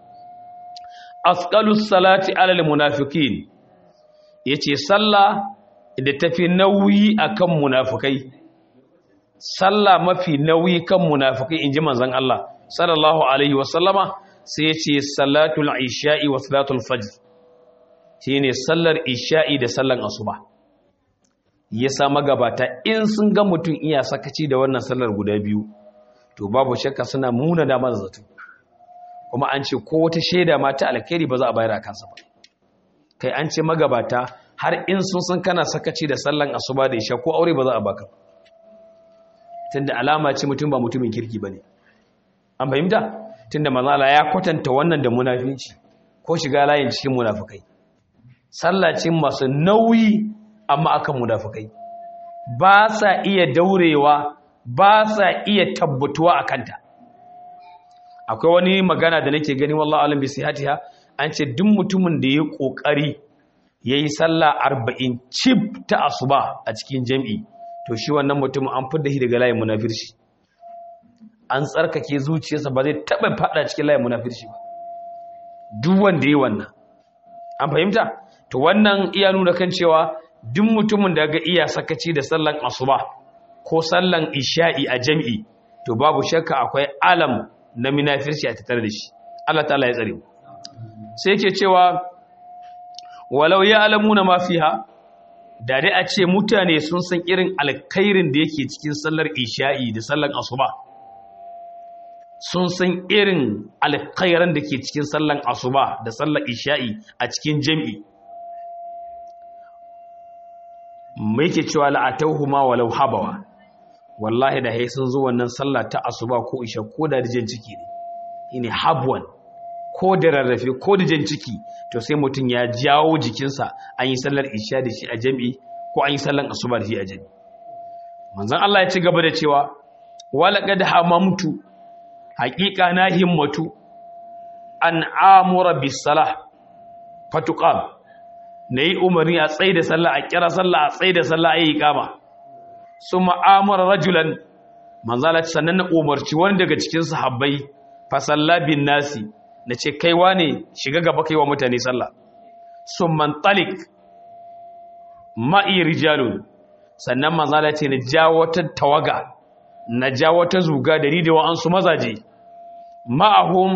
asqalus salati alal munafiqin yace sallah da tafi nauyi akan munafikai sallah mafi nauyi kan munafikai inji manzon Allah sallallahu alaihi wasallama sai yace salatul isha'i wa salatul fajr shine sallar isha'i da sallan asuba ya sa magabata in sun ga mutum iya sakaci da wannan sallar guda biyu to babu shakka suna muna da zato kuma an ce ko wata shaida ma ta alkhairi ba za a bayar a kansa ba kai an ce magabata har in sun san kana sakaci da sallan asuba da isha ko aure ba za a baka tunda alama ce mutum ba mutumin kirki bane an fahimta tunda manzala ya kwatanta wannan da munafinci ko shiga layin cikin munafikai sallacin masu nauyi amma akan munafikai ba sa iya daurewa ba sa iya tabbatuwa a kanta akwai wani magana da nake gani wallahu alam bi sihatiha an ce duk mutumin da ya kokari yayi sallah 40 cif ta asuba a cikin jami'i to shi wannan mutumin an fidda shi daga layin munafirci an tsarkake zuciyarsa ba zai taba fada cikin layin munafirci ba duk wanda yayi wannan an fahimta to wannan iya nuna kan cewa duk mutumin da ga iya sakaci da sallan asuba ko sallan isha'i a jami'i to babu shakka akwai alam na munafirci a tattare da shi Allah ta'ala ya tsare mu sai yake cewa walau ya alamuna ma fiha da dai a ce mutane sun san irin alkhairin da yake cikin sallar isha'i da sallar asuba sun san irin alkhairan da ke cikin sallar asuba da sallar isha'i a cikin jami'i mai ke cewa la'atauhu ma walau habawa wallahi da hai sun zo wannan sallah ta asuba ko isha ko da rijin ciki ne shine habwan ko da rarrafe ko da jan ciki to sai mutum ya jawo jikinsa an yi sallar isha da shi a jami'i ko an yi sallar asuba da shi a jami'i manzon Allah ya ci gaba da cewa walaqad hamamtu haqiqa na himmatu an amura bis salah fatuqam nayi umarni a tsaye da sallah a kira sallah a tsaye da sallah ayi iqama summa amara rajulan manzon Allah sannan na umarci wani daga cikin sahabbai fa salla bin nasi na ce kaiwa ne shiga gaba kai wa mutane sallah sun mantalik ma'i rijalun sannan manzala ce na ja wata tawaga na ja wata zuga da ridewa an su mazaje ma'ahum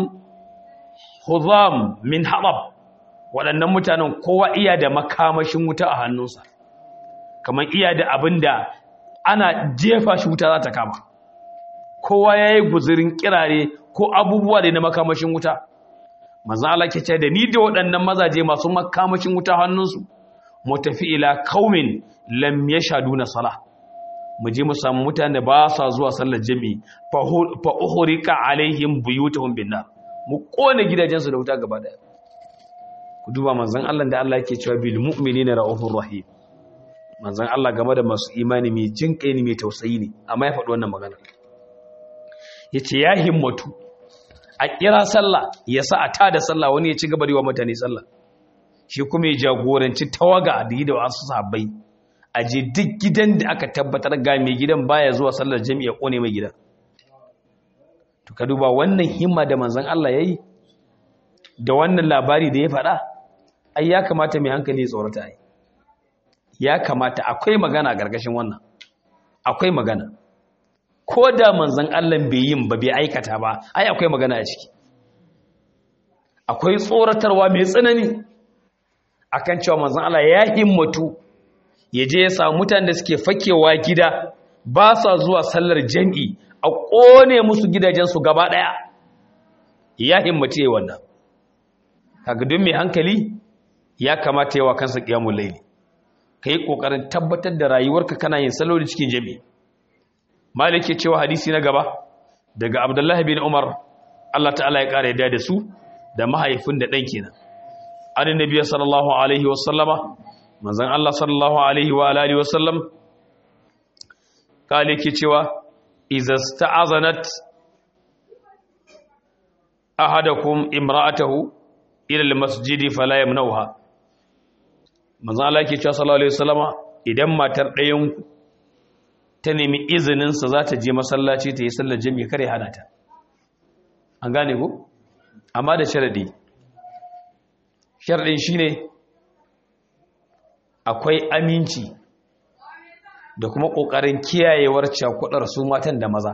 huzam min haɓab waɗannan mutanen kowa iya da makamashin wuta a hannunsa kamar iya da abin da ana jefa shi wuta za ta kama kowa ya yi guzurin kirare ko abubuwa da na makamashin wuta maza Allah ke ce da ni da waɗannan mazaje masu makamashin wuta hannunsu mu tafi ila kaumin lam yashaduna sala mu je mu samu mutane da ba sa zuwa sallar jami'i fa uhrika alaihim buyutuhum binnar mu kone gidajensu da wuta gaba daya ku duba manzon Allah da Allah yake cewa bil mu'minina raufur rahim manzon Allah game da masu imani mai jin kai ne mai tausayi ne amma ya faɗi wannan magana yace ya himmatu a kira sallah ya sa a tada sallah wani ya ci gaba da wa mutane sallah shi kuma ya jagoranci tawaga da yi da wasu sahabbai a je duk gidan da aka tabbatar ga mai gidan baya zuwa sallar jami'a kone mai gidan to ka duba wannan himma da manzon Allah yayi da wannan labari da ya faɗa ai ya kamata mai hankali ya tsorata ai ya kamata akwai magana a gargashin wannan akwai magana ko da manzon Allah bai yin ba bai aikata ba ai akwai magana a ciki akwai tsoratarwa mai tsanani akan cewa manzon Allah ya himmatu ya je ya samu mutanen da suke fakewa gida ba sa zuwa sallar jami'i a ƙone musu gidajensu gaba ɗaya ya himmatu ya wannan kaga don mai hankali ya kamata yawa kansa ƙiyamun laili ka yi ƙoƙarin tabbatar da rayuwarka kana yin saloli cikin jami'i malik ya cewa hadisi na gaba daga abdullahi bin umar allah ta'ala ya ƙara yadda da su da mahaifin da ɗan kenan an nabiya sallallahu alaihi wasallama manzan Allah sallallahu alaihi wa alihi wasallam kale ke cewa idza sta'azanat ahadakum imra'atahu ila almasjidi fala yamnauha manzan Allah ke cewa sallallahu alaihi wasallama idan matar ɗayan ku ta nemi izinin sa za ta je masallaci ta yi sallar jami'i kare hana ta an gane ku amma da sharadi sharadin shine akwai aminci da kuma ƙoƙarin kiyayewar cakudar su matan da maza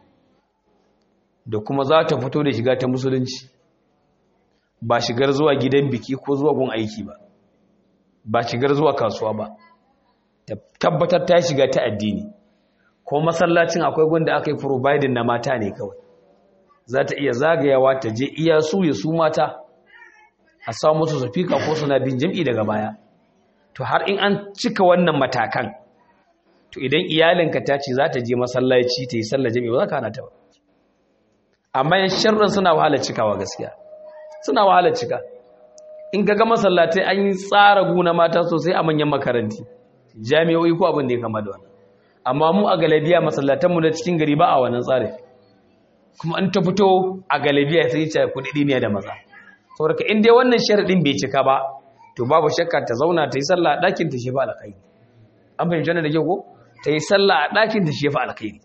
da kuma za ta fito da shiga ta musulunci ba shigar zuwa gidan biki ko zuwa gun aiki ba ba shigar zuwa kasuwa ba tabbatar ta shiga ta addini ko masallacin akwai gunda aka yi providing na mata ne kawai za ta iya zagayawa ta je iya su ya su mata a samu musu sufika ko suna bin jam'i daga baya to har in an cika wannan matakan to idan iyalinka ta ce za ta je masallaci ta yi sallar jami'a ba za ka hana ta ba amma yan sharrin suna wahalar cikawa gaskiya suna wahalar cika in ga masallatai an yi tsara guna mata sosai a manyan makaranti jami'o'i ko abin da ya kama da wannan amma mu a galabiya masallatanmu da cikin gari ba a wannan tsari kuma an ta fito a galabiya sai ce kudi ne da maza saboda in dai wannan sharadin bai cika ba to babu shakka ta zauna ta yi sallah a ɗakin ta shefa alkhairi an fahimci wannan da kyau ko ta yi sallah a ɗakin ta shefa alkhairi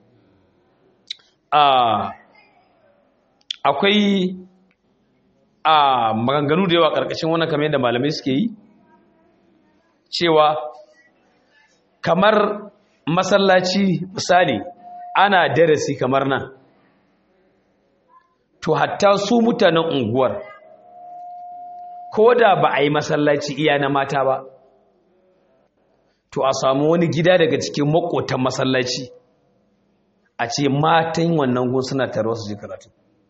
akwai a maganganu da yawa ƙarƙashin wannan kamar yadda malamai suke yi cewa kamar masallaci misali ana darasi kamar nan to hatta su mutanen unguwar ko da ba a yi masallaci iya na mata ba to a samu wani gida daga cikin makotan masallaci a ce matan wannan gun suna tarwa su ji karatu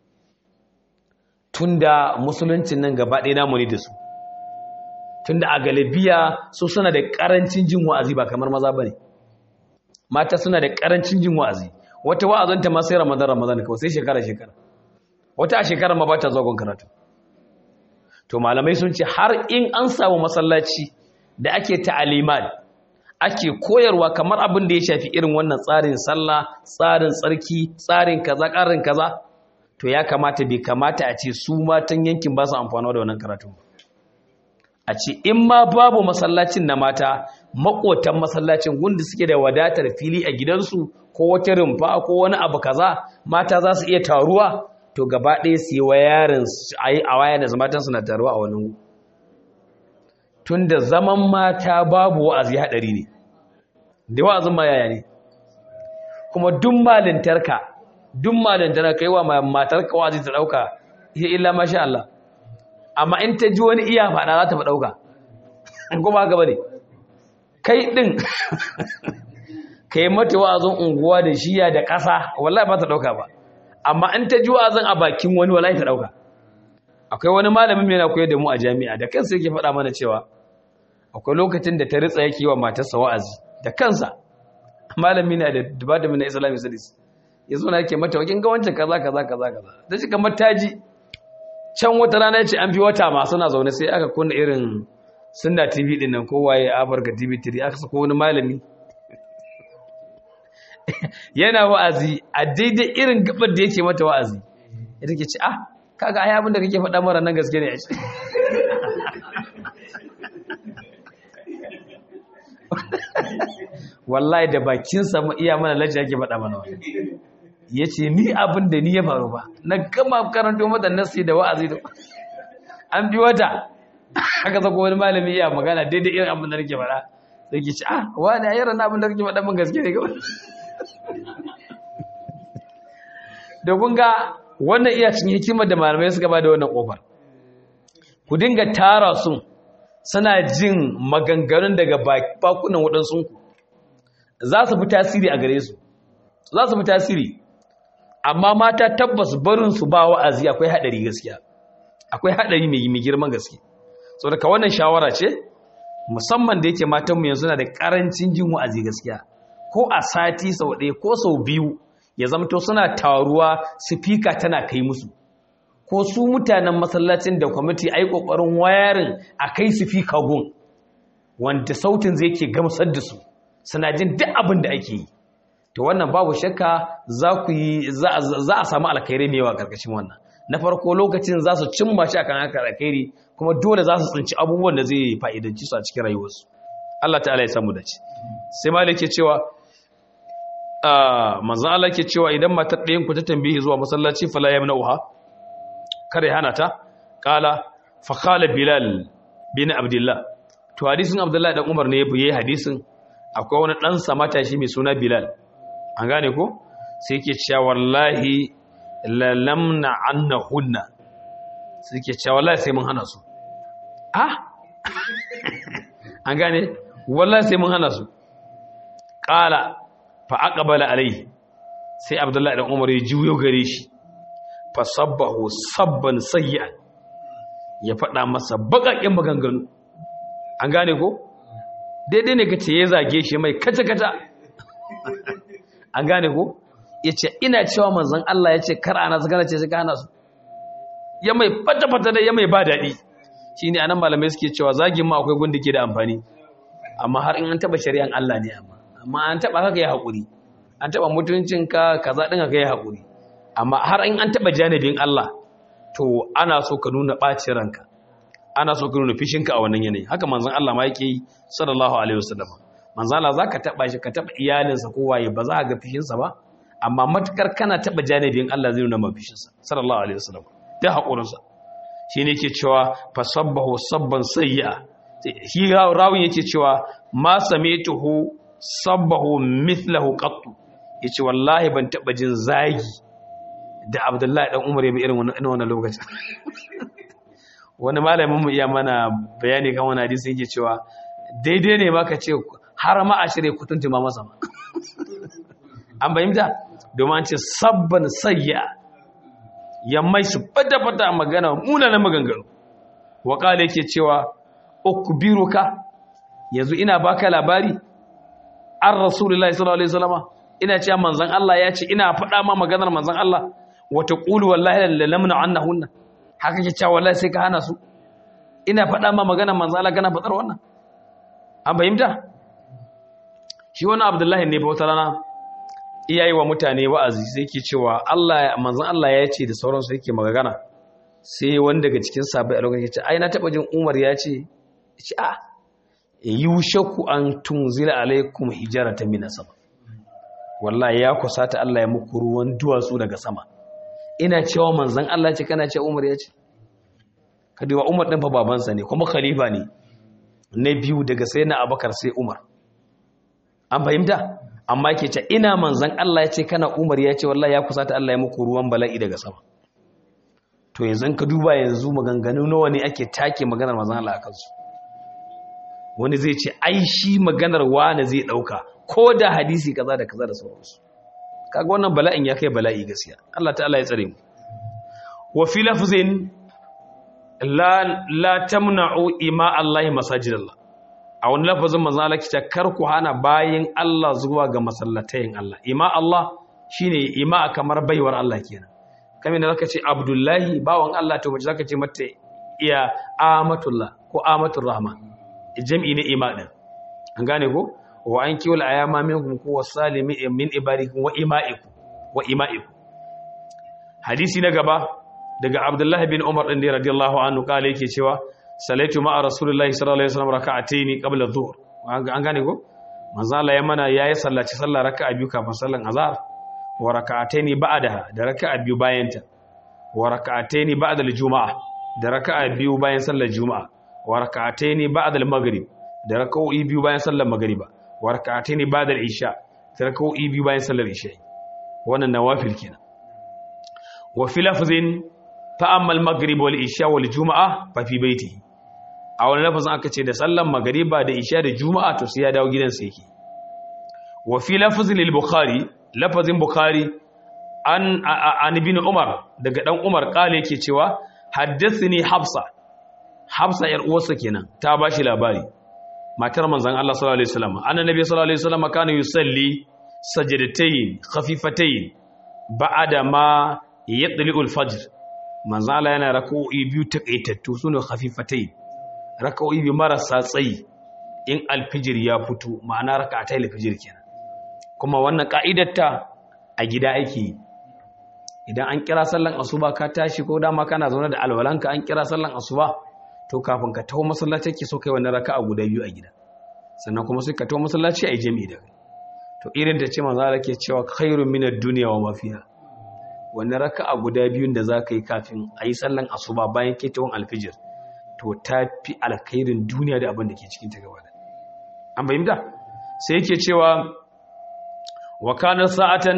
tunda musuluncin nan gaba ɗaya namu ne da su tunda a galibiya su suna da ƙarancin jin wa'azi ba kamar maza ba ne mata suna da ƙarancin jin wa'azi wata wa'azanta ma sai ramadan ramadan kawai sai shekara shekara wata a shekara ma ba ta zagon karatu to malamai sun ce har in an samu masallaci da ake ta'alimat ake koyarwa kamar abin da ya shafi irin wannan tsarin sallah tsarin tsarki tsarin kaza ƙarin kaza to ya kamata bai kamata a ce su matan yankin ba su amfani da wannan karatu a ce in ma babu masallacin na mata makotan masallacin gunda suke da wadatar fili a gidansu ko wata rumfa ko wani abu kaza mata za su iya taruwa to gaba ɗaya su yi wa yarin a waya da matan suna taruwa a wani tun da zaman mata babu wa'azi haɗari ne da wa'azin ma yaya ne kuma duk malintarka duk malintarka kai wa matarka wa'azi ta ɗauka ya illa masha Allah amma in ta ji wani iya faɗa za ta fi ɗauka kuma haka ba ne kai ɗin ka yi mata wa'azin unguwa da shiya da ƙasa wallahi ba ta ɗauka ba amma in ta ji wa'azin a bakin wani wallahi ta ɗauka akwai wani malamin yana koyar da mu a jami'a da kansa yake faɗa mana cewa akwai lokacin da ta ritsa yake wa matarsa wa'azi da kansa malami na da department na islamic studies ya zo na yake mata wakin ga wancan kaza kaza kaza kaza da shi kamar taji can wata rana ya ce an fi wata ma suna zaune sai aka kunna irin sunna tv din nan kowaye afirka tv 3 aka sako wani malami yana wa'azi a daidai irin gabar da yake mata wa'azi ya take ce ah kaga ai abin da kake faɗa mara nan gaske ne a ce wallahi da bakinsa mu iya mana lajja yake faɗa mana wani ya ce ni abin da ni ya faru ba na gama karanto mata nasi da wa'azi da an bi wata haka zako wani malami iya magana daidai irin abin da nake faɗa sai ke ce ah wani ayyar na abin da kake faɗa min gaske ne kawai da kun ga wannan iya cin hikimar da malamai suka ba da wannan kofar ku dinga tara su suna jin maganganun daga bakunan waɗansu ku za su fi tasiri a gare su za su fi tasiri amma mata tabbas barin su ba wa'azi akwai haɗari gaskiya akwai haɗari mai girman gaske so daga wannan shawara ce musamman da yake matanmu yanzu na da ƙarancin jin wa'azi gaskiya ko a sati sau ɗaya ko sau biyu ya zamto suna taruwa sifika tana kai musu ko su mutanen masallacin da kwamiti a yi ƙoƙarin wayarin a kai sifika gun wanda sautin zai ke gamsar da su suna jin duk abin da ake yi to wannan babu shakka za ku yi za a samu alkhairi mai yawa karkashin wannan na farko lokacin za su cimma shi akan haka alkhairi kuma dole za su tsinci abubuwan da zai fa'idanci su a cikin rayuwarsu Allah ta'ala ya samu dace sai malik ke cewa manzon Allah ke cewa idan matar ɗayan ku ta tambaye zuwa masallaci fala yamna'uha kare hana ta qala fa qala bilal bin abdullah to hadisin abdullah dan umar ne yayi hadisin akwai wani ɗansa matashi mai suna bilal an gane ko sai ke cewa wallahi lalamna anna hunna sai ke cewa wallahi sai mun hana su ah an gane wallahi sai mun hana su qala fa aqbala alai sai abdullahi dan umar ya juyo gare shi fa sabbahu sabban sayyi'an ya faɗa masa baƙaƙen maganganu an gane ko daidai ne ka ce ya zage shi mai kata-kata an gane ko ya ce ina cewa manzan Allah ya ce kar ana su gana ce shi ka hana su ya mai fata-fata da ya mai ba daɗi shine anan malamai suke cewa zagin ma akwai gunda ke da amfani amma har in an taba shari'an Allah ne amma amma an taba haka ya haƙuri an taba mutuncinka kaza din ka yi haƙuri amma har in an taba janibin Allah to ana so ka nuna ɓacin ranka ana so ka nuna fishinka a wannan yanayi haka manzon Allah ma yake yi sallallahu alaihi wasallam manzon Allah zaka taba shi ka taba iyalinsa ko waye ba za ka ga fishinsa ba amma matukar kana taba janibin Allah zai nuna mafishinsa sallallahu alaihi wasallam da haƙurinsa shine yake cewa fasabbahu sabban sayya shi rawin yake cewa ma samituhu sabbahu mithlahu qattu yace wallahi ban taba jin zagi da Abdullahi dan Umar yabi irin wannan wannan lokacin wani malamin mu iya mana bayani kan wannan hadisi yake cewa daidai ne ma ka ce har ma a shirye kutunta ma masa an bayyana domin an ce sabban sayya yammai su fata-fata magana munanan maganganu waƙala yake cewa ukbiruka yanzu ina baka labari an rasulullahi sallallahu alaihi wasallama ina cewa manzon Allah ya ce ina faɗa ma maganar manzon Allah wata qulu wallahi la lamna annahunna haka ke cewa wallahi sai ka hana su ina faɗa ma maganar manzon Allah kana faɗar wannan an fahimta shi wannan Abdullahi ne ba wata rana iyayi wa mutane wa'azi sai ke cewa Allah manzon Allah ya ce da sauransu yake magana sai wani daga cikin sabai a lokacin ya ce ai na taba jin Umar ya ce ce a yushaku an tunzila alaikum hijaratan min sama wallahi ya kusata Allah ya muku ruwan duwatsu daga sama ina cewa manzon Allah ce kana ce Umar ya ce kadiwa Umar din fa babansa ne kuma khalifa ne na biyu daga sai na Abubakar sai Umar an fahimta amma ke ce ina manzan Allah ya ce kana umar ya ce wallahi ya kusata Allah ya muku ruwan bala'i daga sama to yanzu ka duba yanzu maganganu nawa ne ake take maganar manzan Allah a kansu wani zai ce ai shi maganar wani zai dauka ko da hadisi kaza da kaza da sauransu kaga wannan bala'in ya kai bala'i gaskiya Allah ta'ala ya tsare mu wa fi lafzin la la tamna'u ima Allah masajidallah a wani lafazin manzo Allah kice kar ku hana bayin Allah zuwa ga masallatayin Allah ima Allah shine ima kamar baiwar Allah kenan kamar da zaka ce Abdullahi bawan Allah to mace zaka ce mata iya amatullah ko amatur rahman jam'i ne ima din an gane ko wa an kiwal ayama minkum ko wasalimi min ibadikum wa imaikum wa imaikum hadisi na gaba daga Abdullahi bin Umar din radiyallahu anhu kale yake cewa salaitu ma'a rasulullahi sallallahu alaihi wasallam raka'ataini qabla dhuhr an gane ko manzo Allah ya mana yayi sallaci sallah raka'a biyu kafin sallan azhar wa raka'ataini ba'daha da raka'a biyu bayan ta wa raka'ataini ba'da al-jumu'ah da raka'a biyu bayan sallar juma'a wa raka'ataini ba'da al-maghrib da raka'o'i biyu bayan sallar maghriba wa raka'ataini ba'da al-isha da raka'o'i biyu bayan sallar isha wannan nawafil kenan wa fi lafzin fa'amma al-maghrib wal isha wal juma'a fa fi baitihi a wani lafazin aka ce da sallan magariba da isha da juma'a to sai ya dawo gidansa yake wa fi lafazin al-bukhari lafazin bukhari an an ibn umar daga dan umar kale yake cewa haddathani hafsa hafsa yar uwarsa kenan ta bashi labari matar manzon Allah sallallahu alaihi wasallam annabi sallallahu alaihi wasallam kana yusalli sajdatayn khafifatayn ba'da ma yatli'u al-fajr manzon Allah yana rak'o'i biyu takaitattu sune khafifatayn raka'o'i bi marasa tsayi in alfijir ya fito ma'ana raka'atai alfijir kenan kuma wannan ka'idarta a gida ake idan an kira sallan asuba ka tashi ko dama kana zaune da alwalanka an kira sallan asuba to kafin ka taho masallaci ke so kai wannan raka'a guda biyu a gida sannan kuma sai ka taho masallaci a yi jami'i da kai to irin ta ce manzo Allah ke cewa khairun minad dunya wa ma fiha wannan raka'a guda biyun da za ka yi kafin a yi sallan asuba bayan ketewon alfijir to ta fi alkhairin duniya da abin da ke cikin ta gaba da an bayyana sai yake cewa wa kana sa'atan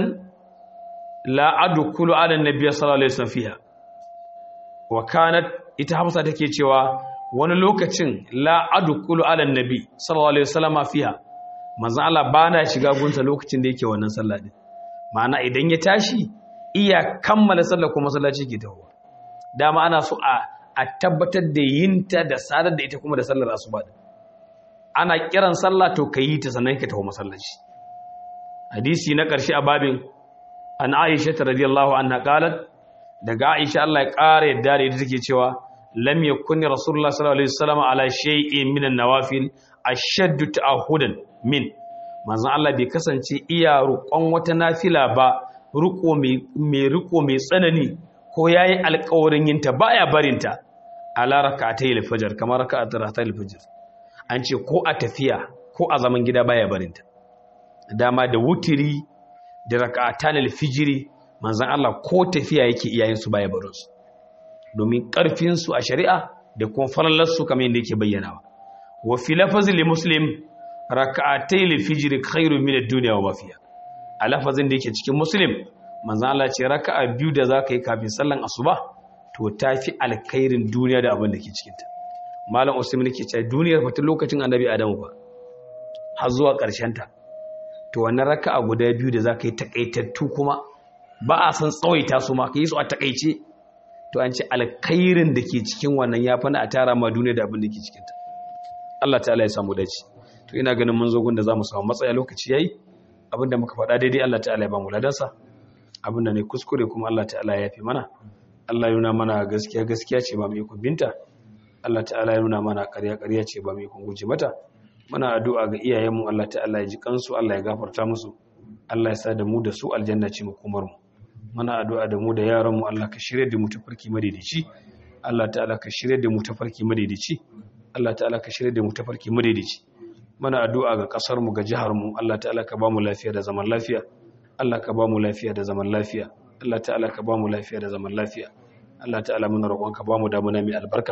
la adkhulu ala an-nabiy sallallahu alaihi wasallam fiha wa kanat ita Hafsa take cewa wani lokacin la adkhulu ala an-nabi sallallahu alaihi wasallam fiha manzon Allah bana shiga gunsa lokacin da yake wannan sallah din ma'ana idan ya tashi iya kammala sallar ko masallaci ke tahowa dama ana so a a tabbatar da yinta da sadar da ita kuma da sallar asuba din ana kiran sallah to kayi ta sannan ka taho masallaci hadisi na ƙarshe a babin an Aisha radiyallahu anha qalat daga Aisha Allah ya ƙara yadda da ita take cewa lam yakun rasulullah sallallahu alaihi wasallam ala shay'in min an-nawafil ashaddu ta'ahudan min manzon Allah bai kasance iya roƙon wata nafila ba riko mai riko mai tsanani ko yayi alƙawarin yin ta baya barin ta ala rak'atay al-fajr kamar rak'atay al-fajr an ce ko a tafiya ko a zaman gida baya barin ta dama da wutiri da rak'atan al-fijri manzon Allah ko tafiya yake iyayen su baya barin su domin karfin su a shari'a da kuma farallar su kamar yadda yake bayyanawa wa fi lafazin li muslim raka'atai li fijr khairu min ad-dunya wa ma fiha a lafazin da yake cikin muslim manzo Allah ce raka'a biyu da zaka yi kafin sallan asuba to tafi alkhairin duniya da abin da ke cikin ta malam usman yake cewa duniyar fa lokacin annabi adamu ba har zuwa karshen ta to wannan raka'a guda biyu da zaka yi takaitattu kuma ba a san tsawaita su ma ka yi su a takaice to an ce alkhairin da ke cikin wannan ya fana a tara ma duniya da abin da ke cikin ta Allah ta'ala ya samu dace to ina ganin mun zo gunda zamu samu matsaya lokaci yayi abinda muka faɗa daidai Allah ta'ala ya ba mu ladansa abinda ne kuskure kuma Allah ta'ala ya yafi mana Allah ya nuna mana gaskiya gaskiya ce ba mu ikon binta Allah ta'ala ya nuna mana ƙarya ƙarya ce ba mu ikon guje mata muna addu'a ga iyayenmu Allah ta'ala ya ji kansu Allah ya gafarta musu Allah ya sa da mu da su aljanna ce makomar mu muna addu'a da mu da yaran mu Allah ka shirye da mu tafarki madaidaici Allah ta'ala ka shirye da mu tafarki madaidaici Allah ta'ala ka shirye da mu tafarki madaidaici mana addu'a ga kasar mu ga jihar mu Allah ta'ala ka ba mu lafiya da zaman lafiya Allah ka ba mu lafiya da zaman lafiya Allah ta'ala ka ba mu lafiya da zaman lafiya Allah ta'ala muna roƙon ka ba mu damuna mai albarka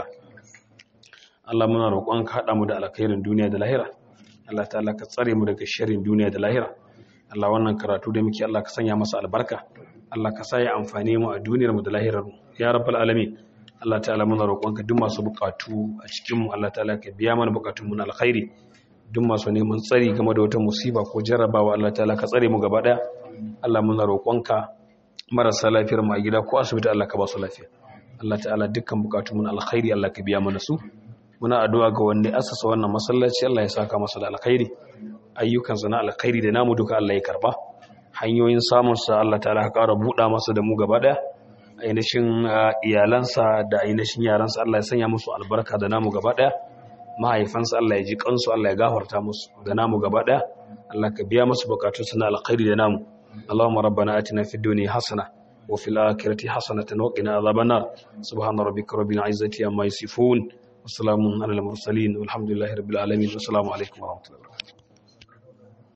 Allah muna roƙon ka haɗa mu da alkhairin duniya da lahira Allah ta'ala ka tsare mu daga sharrin duniya da lahira Allah wannan karatu da muke Allah ka sanya masa albarka Allah ka sa ya amfane mu a duniyar mu da lahirar mu ya rabbal alamin Allah ta'ala muna roƙon ka duk masu buƙatu a cikin mu Allah ta'ala ka biya mana buƙatun mu na alkhairi duk masu neman tsari game da wata musiba ko jarrabawa Allah ta'ala ka tsare mu gaba daya Allah muna roƙonka marasa lafiyar mu a gida ko asibiti Allah ka ba su lafiya Allah ta'ala dukkan bukatun mu na alkhairi Allah ka biya mana su muna addu'a ga wanda asasa wannan masallaci Allah ya saka masa da alkhairi ayyukan sa na alkhairi da namu duka Allah ya karba hanyoyin samun sa Allah ta'ala ka ƙara buɗa masa da mu gaba daya ainihin iyalansa da ainihin yaransa Allah ya sanya musu albarka da namu gaba daya mahaifansa Allah ya ji kansu Allah ya gafarta musu da namu gaba daya Allah ka biya musu bukatunsu na alkhairi da namu Allahumma rabbana atina fid dunya hasana wa fil akhirati hasanatan wa qina adhaban nar subhana rabbika rabbil izzati amma yasifun wa salamun alal mursalin walhamdulillahi rabbil alamin assalamu alaikum wa rahmatullahi wa barakatuh